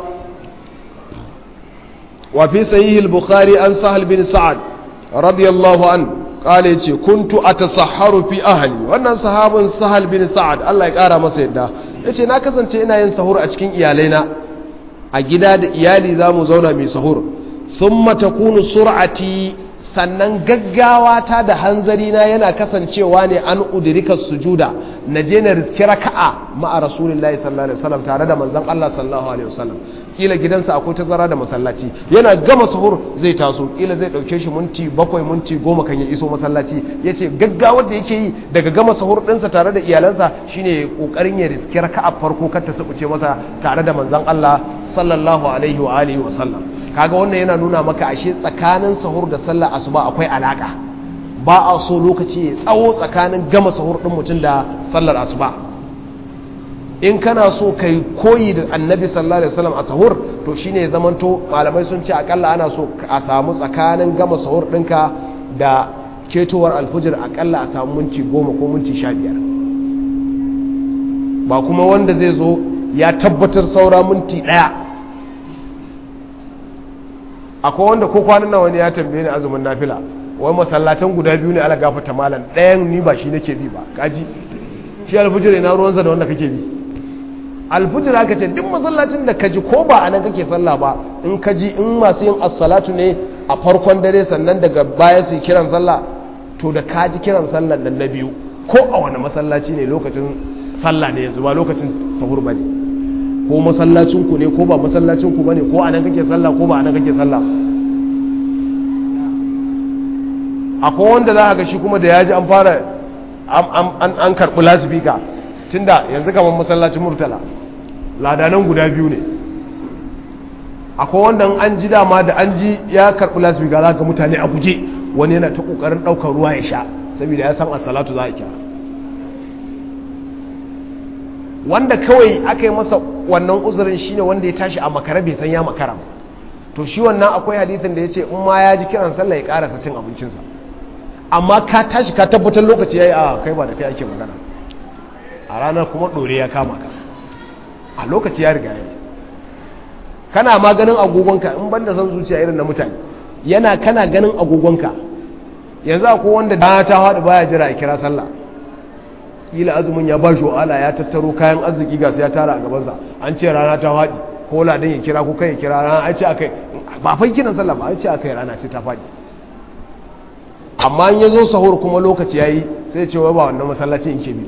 S1: wa fi sahih al-bukhari an sahal bin sa'ad radiyallahu an kale yace kuntu atasahharu fi ahli wannan sahabin sahal bin sa'ad Allah ya kara masa yadda yace na kasance ina yin sahur a cikin iyalaina a gida da iyali zamu zauna mai sahur thumma takunu sur'ati sannan gaggawa ta da hanzari na yana kasancewa ne an udrika sujuda na je na riski raka'a ma'a rasulullahi sallallahu alaihi wasallam tare da manzon Allah sallallahu alaihi wasallam kila gidansa akwai tazara da masallaci yana gama sahur zai taso kila zai dauke shi minti bakwai minti goma kan ya iso masallaci yace gaggawar da yake yi daga gama sahur dinsa tare da iyalansa shine kokarin ya riski raka'a farko kar ta subuce masa tare da manzon Allah sallallahu alaihi wa alihi wasallam kaga wannan yana nuna maka ashe tsakanin sahur da sallar asuba akwai alaka ba a so lokaci ya tsawo tsakanin gama sahur din mutum da sallar asuba in kana so kai koyi da annabi sallallahu alaihi wasallam a sahur to shine ya zamanto malamai sun ce akalla ana so a samu tsakanin gama sahur ɗinka da ketowar alfujir akalla a samu minti goma ko minti sha biyar ba kuma wanda zai zo ya tabbatar saura minti ɗaya akwai wanda ko kwanan nan wani ya tambaye ni azumin nafila wai masallatan guda biyu ne ala gafata malam ɗayan ni ba shi nake bi ba kaji shi alfujir ina ruwansa da wanda kake bi alfujir aka ce duk masallacin da kaji ko ba a nan kake sallah ba in kaji in masu yin assalatu ne a farkon dare sannan daga baya su kiran sallah to da kaji kiran sallah nan na biyu ko a wani masallaci ne lokacin sallah ne yanzu ba lokacin sahur ba ne ko masallacinku ne ko ba masallacinku ba ne ko a nan kake sallah ko ba a nan kake sallah akwai wanda za a ga shi kuma da ya ji an fara an karɓi lasifika tun da yanzu kamar masallacin murtala ladanan guda biyu ne akwai wanda an ji dama da an ji ya karɓi lasifika za ga mutane a guje wani yana ta ƙoƙarin ɗaukar ruwa ya sha saboda ya san a salatu za a kira wanda kawai aka yi masa wannan uzurin shine wanda ya tashi a makara bai san ya makara ba to shi wannan akwai hadithin da ya ce in ma ya ji kiran sallah ya karasa cin abincinsa amma ka tashi ka tabbatar lokaci yayi a kai ba da kai ake magana a ranar kuma dore ya kama ka a lokaci ya riga yayi kana ma ganin agogonka in banda san zuciya irin na mutane yana kana ganin agogonka yanzu akwai wanda da ta haɗu baya jira a kira sallah kila azumin ya ba shi wa'ala ya tattaro kayan arziki ga su ya tara a gabansa an ce rana ta faɗi ko ladan ya kira ko kai ya kira rana an ce akai ba fa kiran sallah ba an ce akai rana ce ta faɗi amma in ya zo sahur kuma lokaci yayi sai ya ce wai ba wannan masallaci in ke bi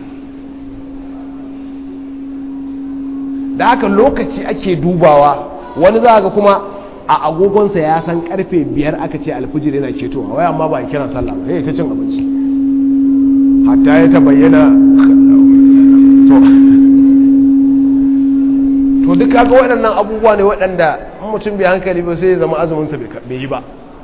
S1: da haka lokaci ake dubawa wani za ga kuma a agogonsa ya san karfe biyar aka ce alfijir yana ketowa wai amma ba kiran sallah ba sai ta cin abinci hatta ya ta bayyana to duk kaga waɗannan abubuwa ne waɗanda mutum bai hankali ba sai ya zama azuminsa bai yi ba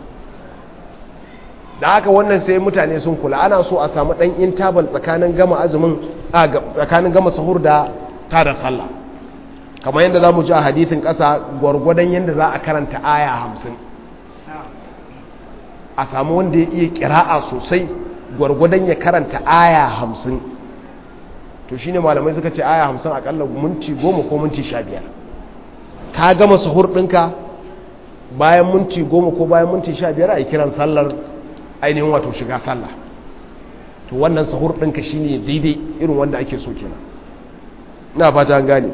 S1: da haka wannan sai mutane sun kula ana so a samu ɗan intabal tsakanin gama azumin a tsakanin gama sahur da ta da sallah kamar yadda za mu ji a hadithin ƙasa gwargwadon yadda za a karanta aya hamsin a samu wanda ya iya kira'a sosai gwargwadon ya karanta aya hamsin to shine malamai suka ce aya hamsin akalla minti goma ko minti sha biyar ka gama suhur ɗinka bayan minti goma ko bayan minti sha biyar a yi kiran sallar ainihin wato shiga sallah to wannan suhur ɗinka shine daidai irin wanda ake so kenan ina fata an gane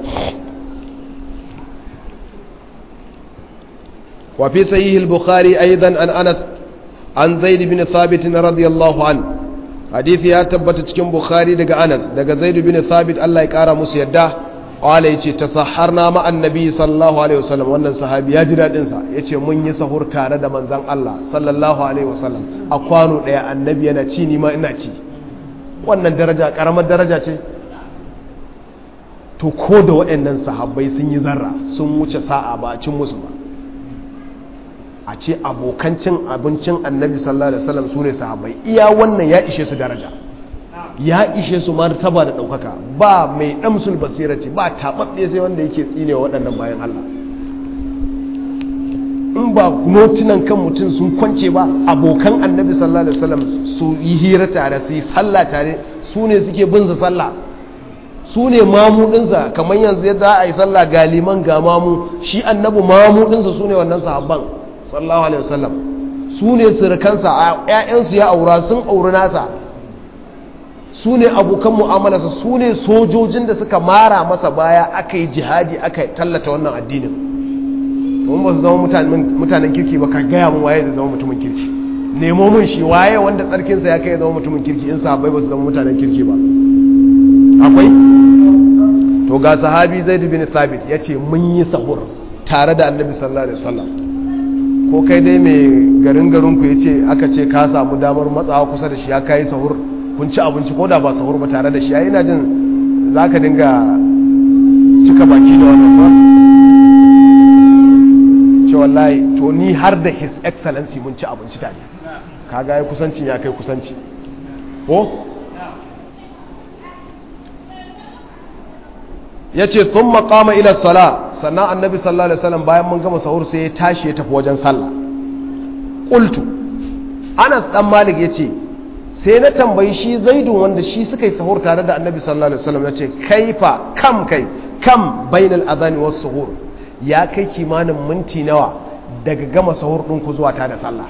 S1: وفي صحيح البخاري أيضا عن أنس عن زيد بن ثابت رضي الله عنه حديث يا تبت cikin Bukhari daga Anas daga Zaid bin Thabit Allah ya kara musu yadda wala yace tasahharna ma annabi sallallahu alaihi wasallam wannan sahabi ya ji dadin sa yace mun yi sahur tare da manzon Allah sallallahu alaihi wasallam a kwano daya annabi yana ci ni ma ina ci wannan daraja karamar daraja ce to ko da waɗannan sahabbai sun yi zarra sun wuce sa'a ba cin musu ba a ce abokan cin abincin annabi sallallahu alaihi wasallam su ne sahabbai iya wannan ya ishe su daraja ya ishe su martaba da ɗaukaka ba mai ɗamsul basira ce ba taɓaɓɓe sai wanda yake tsine wa waɗannan bayan Allah in ba notunan kan mutum sun kwance ba abokan annabi sallallahu alaihi wasallam su yi hira tare su yi sallah tare su ne suke bin sallah su ne mamudinsa kamar yanzu yadda a yi sallah ga liman ga mamu shi annabi mamudinsa su ne wannan sahabban sallallahu alaihi wasallam su ne surukansa a ƴaƴansu ya aura sun auri nasa su ne abokan mu'amalarsa su ne sojojin da suka mara masa baya aka yi jihadi aka tallata wannan addinin mun ba su zama mutanen kirki ba ka gaya mun waye da zama mutumin kirki nemo mun shi waye wanda tsarkinsa ya kai ya zama mutumin kirki in sahabbai ba su zama mutanen kirki ba akwai to ga sahabi zaid bin thabit ya ce mun yi sahur tare da annabi sallallahu alaihi wasallam ko kai dai mai garin garin ku yace aka ce ka samu damar matsawa kusa da shi ya kai sahur kun ci abinci ko da ba sahur ba tare da shi ai ina jin zaka dinga cika baki da wannan ba ce wallahi to ni har da his excellency mun ci abinci tare kaga ai kusancin ya kai kusanci ko ya ce sun makama ila sala sannan annabi sallallahu alaihi wasallam bayan mun gama sahur sai ya tashi ya tafi wajen sallah ƙultu anas dan malik ya ce sai na tambayi shi zaidun wanda shi suka yi sahur tare da annabi sallallahu alaihi wasallam ya ce kaifa kam kai kam bainal adhani was suhur ya kai kimanin minti nawa daga gama sahur ɗin ku zuwa ta da sallah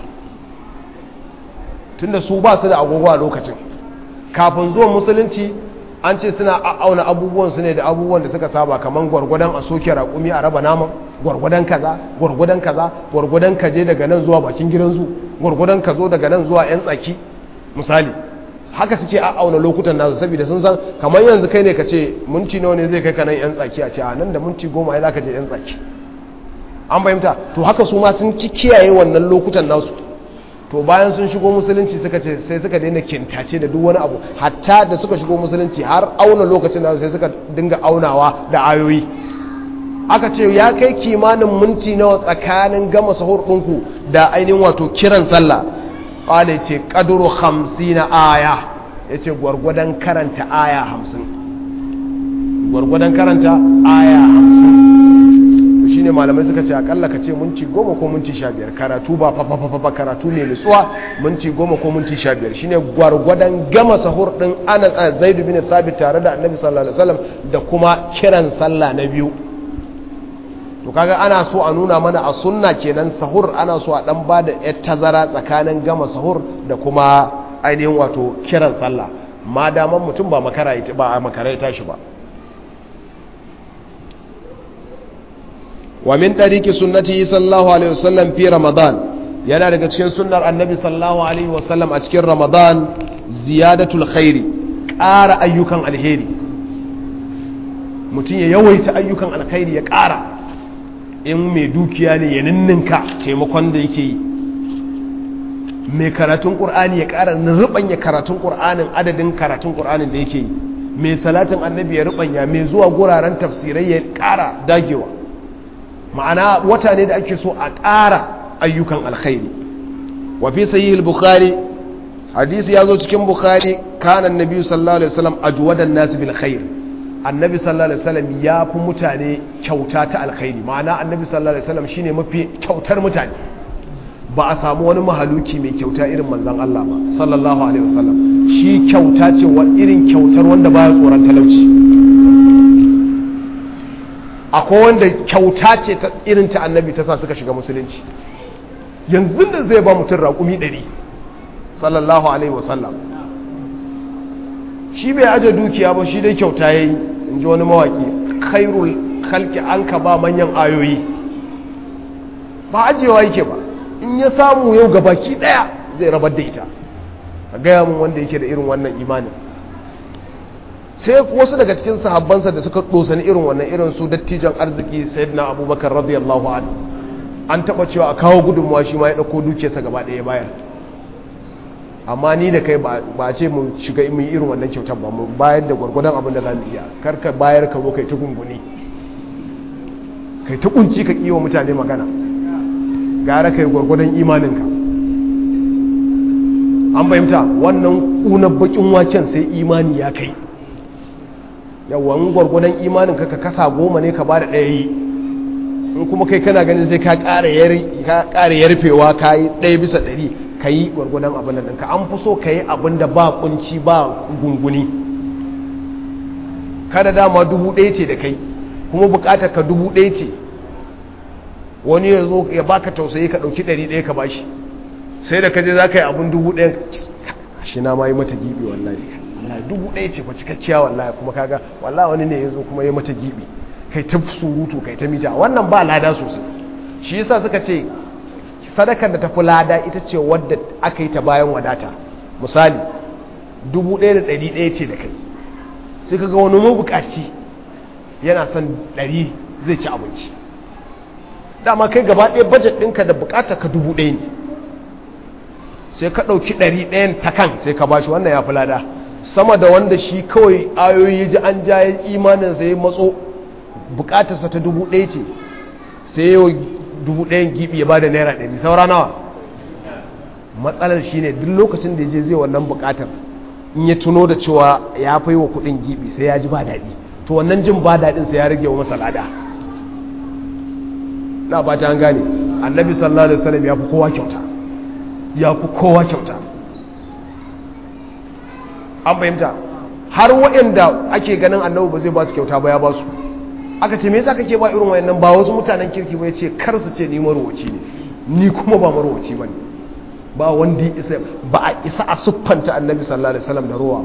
S1: tunda su ba su da agogo a lokacin kafin zuwan musulunci an ce suna auna abubuwan su ne da abubuwan da suka saba kamar gwargwadon a soke raƙumi a raba naman gwargwadon kaza gwargwadon kaza gwargwadon ka je daga nan zuwa bakin gidan zu gwargwadon ka zo daga nan zuwa yan tsaki misali haka suke a auna lokutan nasu saboda sun san kamar yanzu kai ne ka ce minti nawa ne zai kai ka nan yan tsaki a ce a nan da minti goma ya za ka je yan tsaki an fahimta to haka su ma sun kiyaye wannan lokutan nasu to bayan sun shigo musulunci suka ce sai suka daina kintace da duk wani abu hatta da suka shigo musulunci har auna lokacin da sai suka dinga aunawa da ayoyi aka ce ya kai kimanin minti nawa tsakanin gama sahur ɗinku da ainihin wato kiran sallah ƙwale ce ƙaduru hamsin na aya ya ce gwargwadon karanta aya hamsin gwargwadon karanta aya hamsin shi ne malamai suka ce akalla ka ce minti goma ko minti sha biyar karatu ba fafafafa karatu ne nutsuwa minti goma ko minti sha biyar shi ne gwargwadon gama sahur ɗin ana zaidu bin thabit tare da annabi sallallahu alaihi wasallam da kuma kiran sallah na biyu to kaga ana so a nuna mana a sunna kenan sahur ana so a dan bada yar tazara tsakanin gama sahur da kuma ainihin wato kiran sallah ma daman mutum ba makara ba a makara ya tashi ba wa min tariki sunnati sallallahu alaihi wasallam fi ramadan yana daga cikin sunnar annabi sallallahu alaihi wasallam a cikin ramadan ziyadatul khairi ƙara ayyukan alheri mutum ya yawaita ayyukan alkhairi ya ƙara in mai dukiya ne ya ninninka taimakon da yake yi mai karatun ƙur'ani ya ƙara rubanya karatun ƙur'anin adadin karatun ƙur'anin da yake yi mai salatin annabi ya rubanya mai zuwa guraren tafsirai ya ƙara dagewa ma'ana wata ne da ake so a ƙara ayyukan alkhairi wa fi sahih bukhari hadisi ya zo cikin bukhari kana annabi sallallahu alaihi wasallam ajwadan nas bil khair annabi sallallahu alaihi wasallam ya fi mutane kyauta ta alkhairi ma'ana annabi sallallahu alaihi wasallam shine mafi kyautar mutane ba a samu wani mahaluki mai kyauta irin manzan Allah ba sallallahu alaihi wasallam shi kyauta ce wa irin kyautar wanda baya tsoron talauci akwai wanda kyauta ce ta irin ta annabi ta sa suka shiga musulunci yanzu da zai ba mutum raƙumi ɗari sallallahu alaihi wasallam shi bai aje dukiya ba shi dai kyauta ya yi in ji wani mawaƙi khairul halki an ka ba manyan ayoyi ba ajewa yake ba in ya samu yau ga baki ɗaya zai rabar da ita a gaya mun wanda yake da irin wannan imanin sai wasu daga cikin sahabbansa da suka ɗosani irin wannan irin su dattijan arziki sayyidina abubakar radiyallahu anhu an taɓa cewa a kawo gudunmawa shi ma ya ɗauko dukiyarsa gaba ɗaya bayar amma ni da kai ba a ce mu shiga mu yi irin wannan kyautar ba mu bayar da gwargwadon abin da za mu iya karka bayar ka zo kai ta gunguni kai ta kunci ka kiwa mutane magana gara kai gwargwadon imaninka an fahimta wannan ƙunar bakin waken sai imani ya kai yawan gwargwadon imaninka ka kasa goma ne ka ba da ɗaya yi in kuma kai kana ganin sai ka ƙara yarfewa ka yi ɗaya bisa ɗari ka yi gwargwadon abin da ɗinka an fi so ka yi abin da ba kunci ba gunguni kada dama dubu ɗaya ce da kai kuma bukatar ka dubu ɗaya ce wani ya zo ya baka tausayi ka ɗauki ɗari ɗaya ka bashi sai da kaje za ka yi abin dubu ɗaya shi na ma yi mata gibi wallahi wallahi dubu ɗaya ce fa cikakkiya wallahi kuma kaga wallahi wani ne ya zo kuma ya mata gibi kai ta surutu kai ta mita wannan ba lada sosai shi yasa suka ce sadakar da ta fi lada ita ce wadda aka yi ta bayan wadata misali dubu ɗaya da ɗari ɗaya ce da kai sai kaga wani mabukaci yana son ɗari zai ci abinci dama kai gaba ɗaya bajet ɗinka da bukata ka dubu ɗaya ne sai ka ɗauki ɗari ɗayan ta kan sai ka bashi wannan ya fi lada sama da wanda shi kawai ayoyi ji an ja imanin sai matso bukatarsa ta dubu ɗaya ce sai yau dubu ɗayan gibi ya ba da naira ɗari saura nawa matsalar shi ne duk lokacin da ya je zai wannan bukatar in ya tuno da cewa ya fai wa kuɗin gibi sai ya ji ba daɗi to wannan jin ba daɗin sai ya rage wa masa lada na ba ta gane annabi sallallahu alaihi wasallam ya fi kowa kyauta ya fi kowa kyauta an fahimta har waɗanda ake ganin annabi ba zai ba su kyauta ba ya ba su aka ce me yasa kake ba irin wayannan ba wasu mutanen kirki ba yace kar su ce ni marwaci ne ni kuma ba marwaci bane ba wanda ya isa ba a isa a siffanta annabi sallallahu alaihi wasallam da ruwa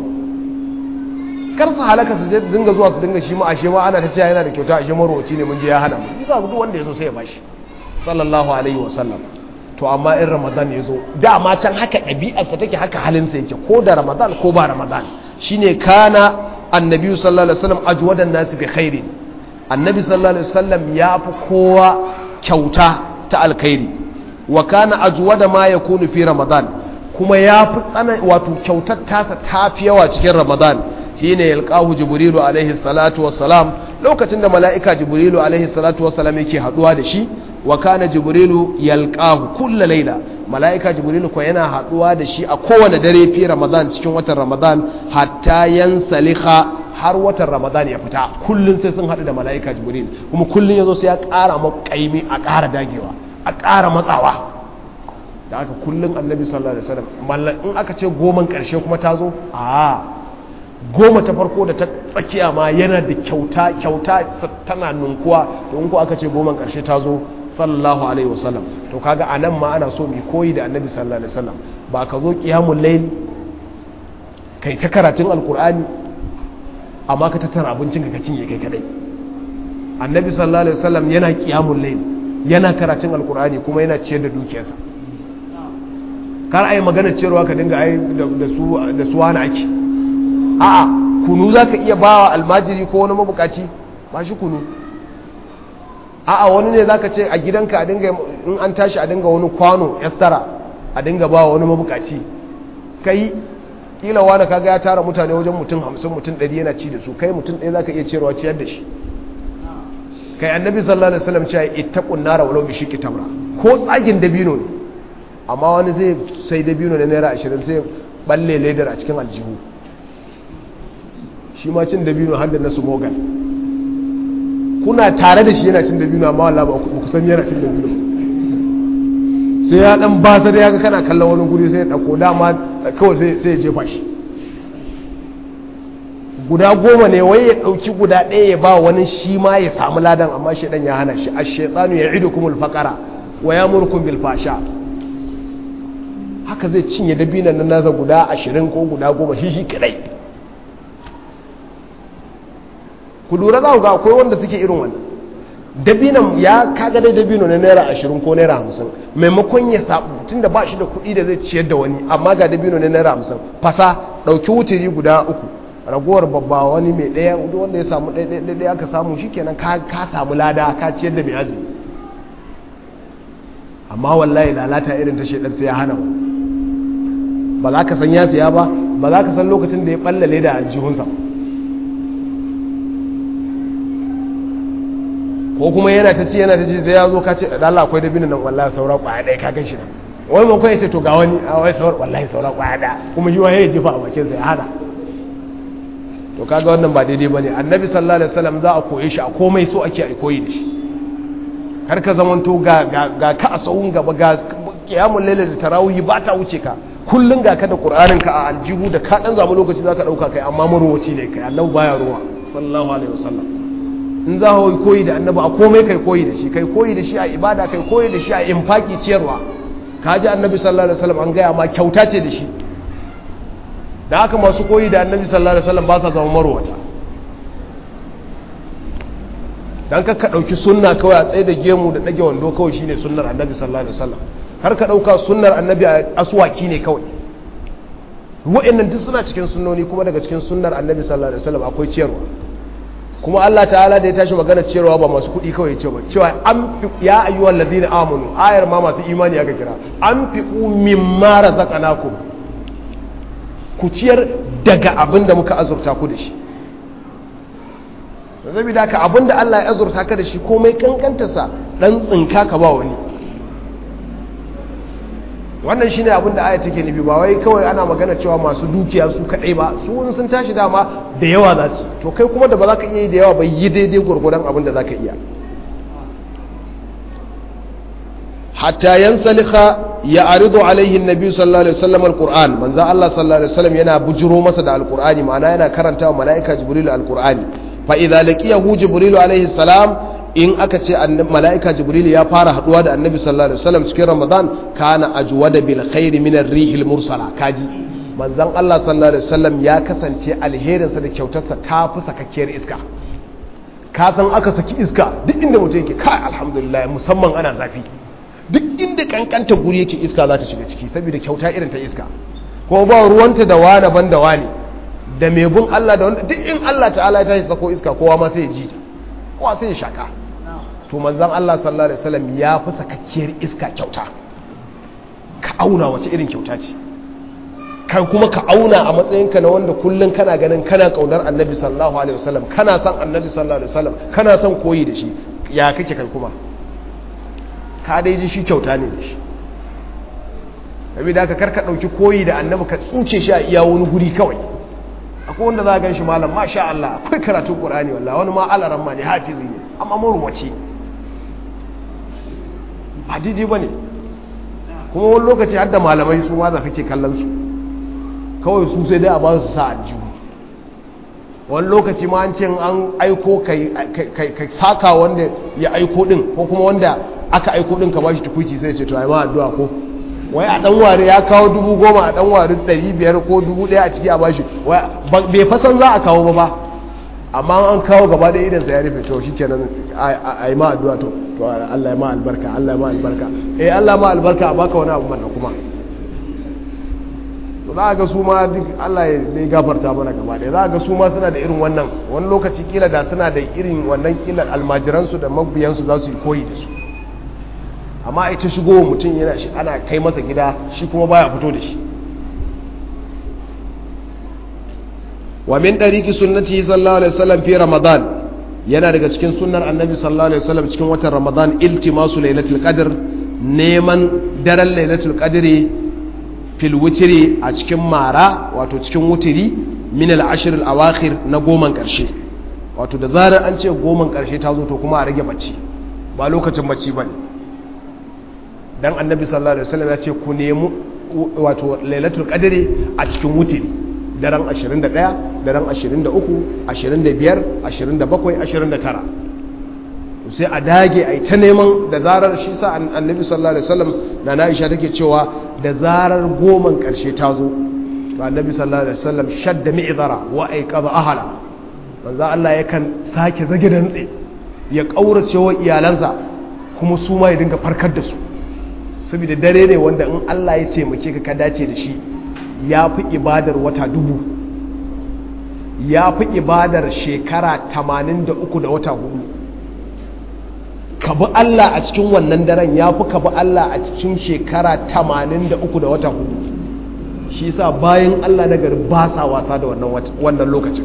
S1: kar su halaka su dinga zuwa su dinga shi ma ashe ma ana ta cewa yana da kyauta ashe marwaci ne mun je ya hana mu bisa duk wanda ya zo sai ya bashi sallallahu alaihi wasallam to amma in ramadan ya zo dama can haka ɗabi'arsa take haka halinsa yake ko da ramadan ko ba ramadan shine kana annabi sallallahu alaihi wasallam ajwadan nasi bi khairin annabi sallallahu alaihi wasallam ya fi kowa kyauta ta alkhairi wa kana ajwada ma yakunu fi ramadan kuma ya fi tsana wato kyautar tasa ta fi yawa cikin ramadan shine yalqahu jibrilu alaihi salatu wassalam lokacin da mala'ika jibrilu alaihi salatu wassalam yake haduwa da shi wa kana jibrilu yalqahu kullu laila mala'ika jibrilu ko yana haduwa da shi a kowane dare fi ramadan cikin watan ramadan hatta yansaliha har watan ramadan ya fita kullun sai sun hadu da mala'ika jibril kuma kullun yazo sai ya ƙara makaimi a ƙara dagewa a ƙara matsawa da aka kullun annabi sallallahu alaihi wasallam mallan in aka ce goman ƙarshe kuma ta zo a goma ta farko da ta tsakiya ma yana da kyauta kyauta tana nunkuwa to in ko aka ce goman ƙarshe ta zo sallallahu alaihi wasallam to kaga anan ma ana so mu koyi da annabi sallallahu alaihi wasallam ba ka zo qiyamul layl kai ta karatun alqur'ani amma ka tattara abincin ka cinye kai kadai annabi sallallahu alaihi wasallam yana qiyamul layl yana karatun alqur'ani kuma yana ciyar da dukiyarsa kar ai magana ciyarwa ka dinga ai da su da su wani ake a'a kunu zaka iya bawa almajiri ko wani mabukaci ba shi kunu a'a wani ne zaka ce a gidanka a dinga in an tashi a dinga wani kwano yastara a dinga bawa wani mabukaci kai kila wani kaga ya tara mutane wajen mutum hamsin mutum ɗari yana ci da su kai mutum ɗaya zaka iya ciyarwa ciyar da shi kai annabi sallallahu alaihi wasallam cewa ittaqun nara walau bi shiqqi tamra ko tsagin dabino ne amma wani zai sai dabino na naira 20 sai balle ledar a cikin aljihu shi ma cin dabino har da na mogal kuna tare da shi yana cin dabino amma wallahi ba ku san yana cin dabino sai ya dan basa da ya ga kana kallon wani guri sai ya dauko dama kawai sai ya jefa shi guda goma ne wai ya dauki guda ɗaya ya ba wani shi ma ya samu ladan amma shaidan ya hana shi ash-shaytanu ya'idukumul faqara wa ya'murukum bil fasha haka zai cinye dabinan nan nasa guda ashirin ko guda goma shi shi kadai ku lura za ku ga akwai wanda suke irin wannan dabinan ya kaga dai dabino na naira ashirin ko naira hamsin maimakon ya sabu tun da ba shi da kuɗi da zai ciyar da wani amma ga dabino na naira hamsin fasa ɗauki wuturi guda uku ragowar babba wani mai ɗaya wanda ya samu ɗaya aka samu shi kenan ka samu lada ka ciyar da mai azumi amma wallahi lalata irin ta shaidan sai ya hana wani ba za ka san ya siya ba ba za ka san lokacin da ya ballale da aljihunsa ko kuma yana ta ci yana ta ci sai ya zo ka ce da Allah akwai dabinin nan wallahi saura kwaya ɗaya ka gan shi nan wani man ya ce to ga wani a wai saura wallahi saura kwaya ɗaya kuma yi waye ya jefa a bakin sa ya hana to kaga wannan ba daidai bane annabi sallallahu alaihi wasallam za a koye shi a komai so ake a koyi da shi kar ka zamanto ga ga ka a sawun gaba ga kiyamul lail da tarawih ba ta wuce ka kullum ga ka da ƙur'anin ka a aljihu da ka ɗan zamu lokaci za ka ɗauka kai amma marowaci ne kai annabi baya ruwa sallallahu alaihi wasallam in za ka koyi da annabi a komai kai koyi da shi kai koyi da shi a ibada kai koyi da shi a infaki ciyarwa ka ji annabi sallallahu alaihi wasallam an gaya ma kyauta ce da shi da haka masu koyi da annabi sallallahu alaihi wasallam ba sa zama marowata dan ka ɗauki sunna kawai a tsaye da gemu da ɗage wando kawai shine sunnar annabi sallallahu alaihi wasallam har ka ɗauka sunnar annabi a aswaki ne kawai wa'annan duk suna cikin sunnoni kuma daga cikin sunnar annabi sallallahu alaihi wasallam akwai ciyarwa kuma Allah ta'ala da ya tashi magana ciyarwa ba masu kuɗi kawai ce ba cewa an fi ya ayyuhal ladina amanu ayar ma masu imani aka kira an fi mimma razaqnakum ku ciyar daga abin da muka azurta ku da shi zabi da ka abin da Allah ya azurta ka da shi komai kankantarsa dan tsinka ka ba wani wannan shine abin da aya take nufi ba wai kawai ana magana cewa masu dukiya su kadai ba su wani sun tashi dama da yawa za su to kai kuma da ba za ka iya yi da yawa ba yi daidai gwargwadon abin da za ka iya hatta yansalika ya aridu alaihi nabi sallallahu alaihi wasallam alquran manzo Allah sallallahu alaihi wasallam yana bujiro masa da alqurani ma'ana yana karanta wa malaika jibril alqurani fa idza laqiyahu jibril alaihi salam in aka ce mala'ika jibril ya fara haduwa da annabi sallallahu alaihi wasallam cikin ramadan kana ajwada bil khairi min ar-rihil mursala kaji manzon Allah sallallahu alaihi wasallam ya kasance alherinsa da kyautarsa ta fi sakakkiyar iska ka san aka saki iska duk inda mutum yake kai alhamdulillah musamman ana zafi duk inda kankanta guri yake iska za ta shiga ciki saboda kyauta irin ta iska kuma ba ruwanta da wani ban da wani da mai bin Allah da wanda duk in Allah ta'ala ya tashi sako iska kowa ma sai ya ji ta kowa sai ya shaka to manzan Allah sallallahu alaihi wasallam ya fi sakakkiyar iska kyauta ka auna wace irin kyauta ce kan kuma ka auna a matsayinka na wanda kullum kana ganin kana kaunar annabi sallallahu alaihi wasallam kana son annabi sallallahu alaihi wasallam kana son koyi da shi ya kake kai kuma ka dai ji shi kyauta ne da shi da aka karka dauki koyi da annabi ka tsuce shi a iya wani guri kawai akwai wanda za a gan shi malam masha Allah akwai karatun ƙurani wallah wani ma alaran ma ne hafizi ne amma marwace ba daidai ba ne kuma wani lokaci har da malamai su ma za kake kallon su kawai su sai dai a ba su sa aljihu wani lokaci ma an ce an aiko ka saka wanda ya aiko din ko kuma wanda aka aiko din ka ba shi tukuci sai ce to ai ma addu'a ko wai a dan ware ya kawo dubu goma a dan ware ɗari biyar ko dubu ɗaya a ciki a bashi bai fasan za a kawo ba ba amma an kawo gaba da idan sa ya rufe to shikenan a yi ma addu'a to to Allah ya ma albarka Allah ya ma albarka eh Allah ma albarka a baka wani abu manna kuma to za ga su ma duk Allah ya dai gafarta mana gaba da za ga su ma suna da irin wannan wani lokaci kila da suna da irin wannan kila almajiransu da mabiyansu za su yi koyi da su amma ita shigo mutum yana shi ana kai masa gida shi kuma baya fito da shi wa min dariki sunnati sallallahu alaihi wasallam fi ramadan yana daga cikin sunnar annabi sallallahu alaihi wasallam cikin watan ramadan iltimasu lailatul qadr neman daren lailatul qadri fil wutri a cikin mara wato cikin wutiri min al ashr al awakhir na goman karshe wato da zarar an ce goman karshe ta zo to kuma a rage bacci ba lokacin bacci bane dan annabi sallallahu alaihi wasallam ya ce ku nemi wato lailatul qadri a cikin wutiri daren 21 daren 23 25 27 29 sai a dage a yi ta neman da zarar shi sa annabi sallallahu alaihi wasallam na Aisha take cewa da zarar goman karshe ta zo to annabi sallallahu alaihi wasallam shadda mi'zara wa aiqadha ahla manzo Allah yakan sake zage dantse ya kaurace wa iyalansa kuma su ma ya dinga farkar da su saboda dare ne wanda in Allah ya ce muke ka ka dace da shi ya fi ibadar wata dubu ya fi ibadar shekara 83 da wata hudu ka bi Allah a cikin wannan daren ya fi ka bi Allah a cikin shekara 83 da wata hudu shi sa bayan Allah na gari ba sa wasa da wannan lokacin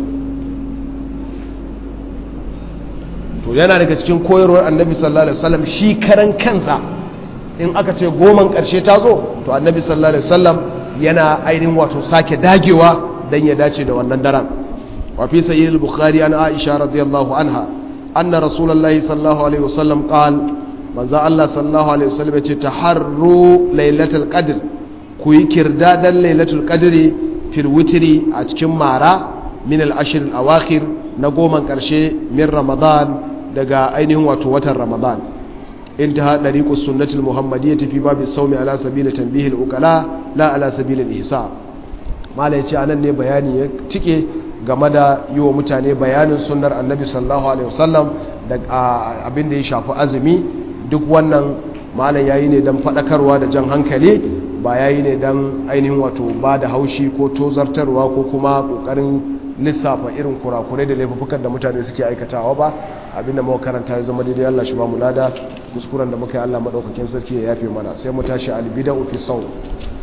S1: to yana daga cikin koyarwar annabi sallallahu alaihi wasallam shi karan kansa in aka ce goman karshe ta zo to annabi sallallahu alaihi wasallam yana ainihin wato sake dagewa dan ya dace da wannan daren wa fi sahih al-bukhari an aisha radiyallahu anha anna rasulullahi sallallahu alaihi wasallam qal manzo Allah sallallahu alaihi wasallam ya ce taharru lailatul qadr ku yi kirdadan lailatul qadri fil witri a cikin mara min al-ashr al-awakhir na goman karshe min ramadan daga ainihin wato watan ramadan intaha dariqus sunnatul muhammadiyyah fi babi sawmi ala sabili tanbihil uqala la ala sabili al-ihsa malai ce anan ne bayani ya tike game da yi wa mutane bayanin sunnar annabi sallallahu alaihi wasallam da abin da ya shafi azumi duk wannan malam yayi ne dan fadakarwa da jan hankali ba yayi ne dan ainihin wato ba da haushi ko tozartarwa ko kuma kokarin lissafa irin kurakurai da laifukan da mutane suke aikatawa ba abinda muka karanta ya zama daidai Allah shi ba mu lada kuskuren da muka yi Allah madaukakin sarki ya yafe mana sai mu tashi albida'u fi saw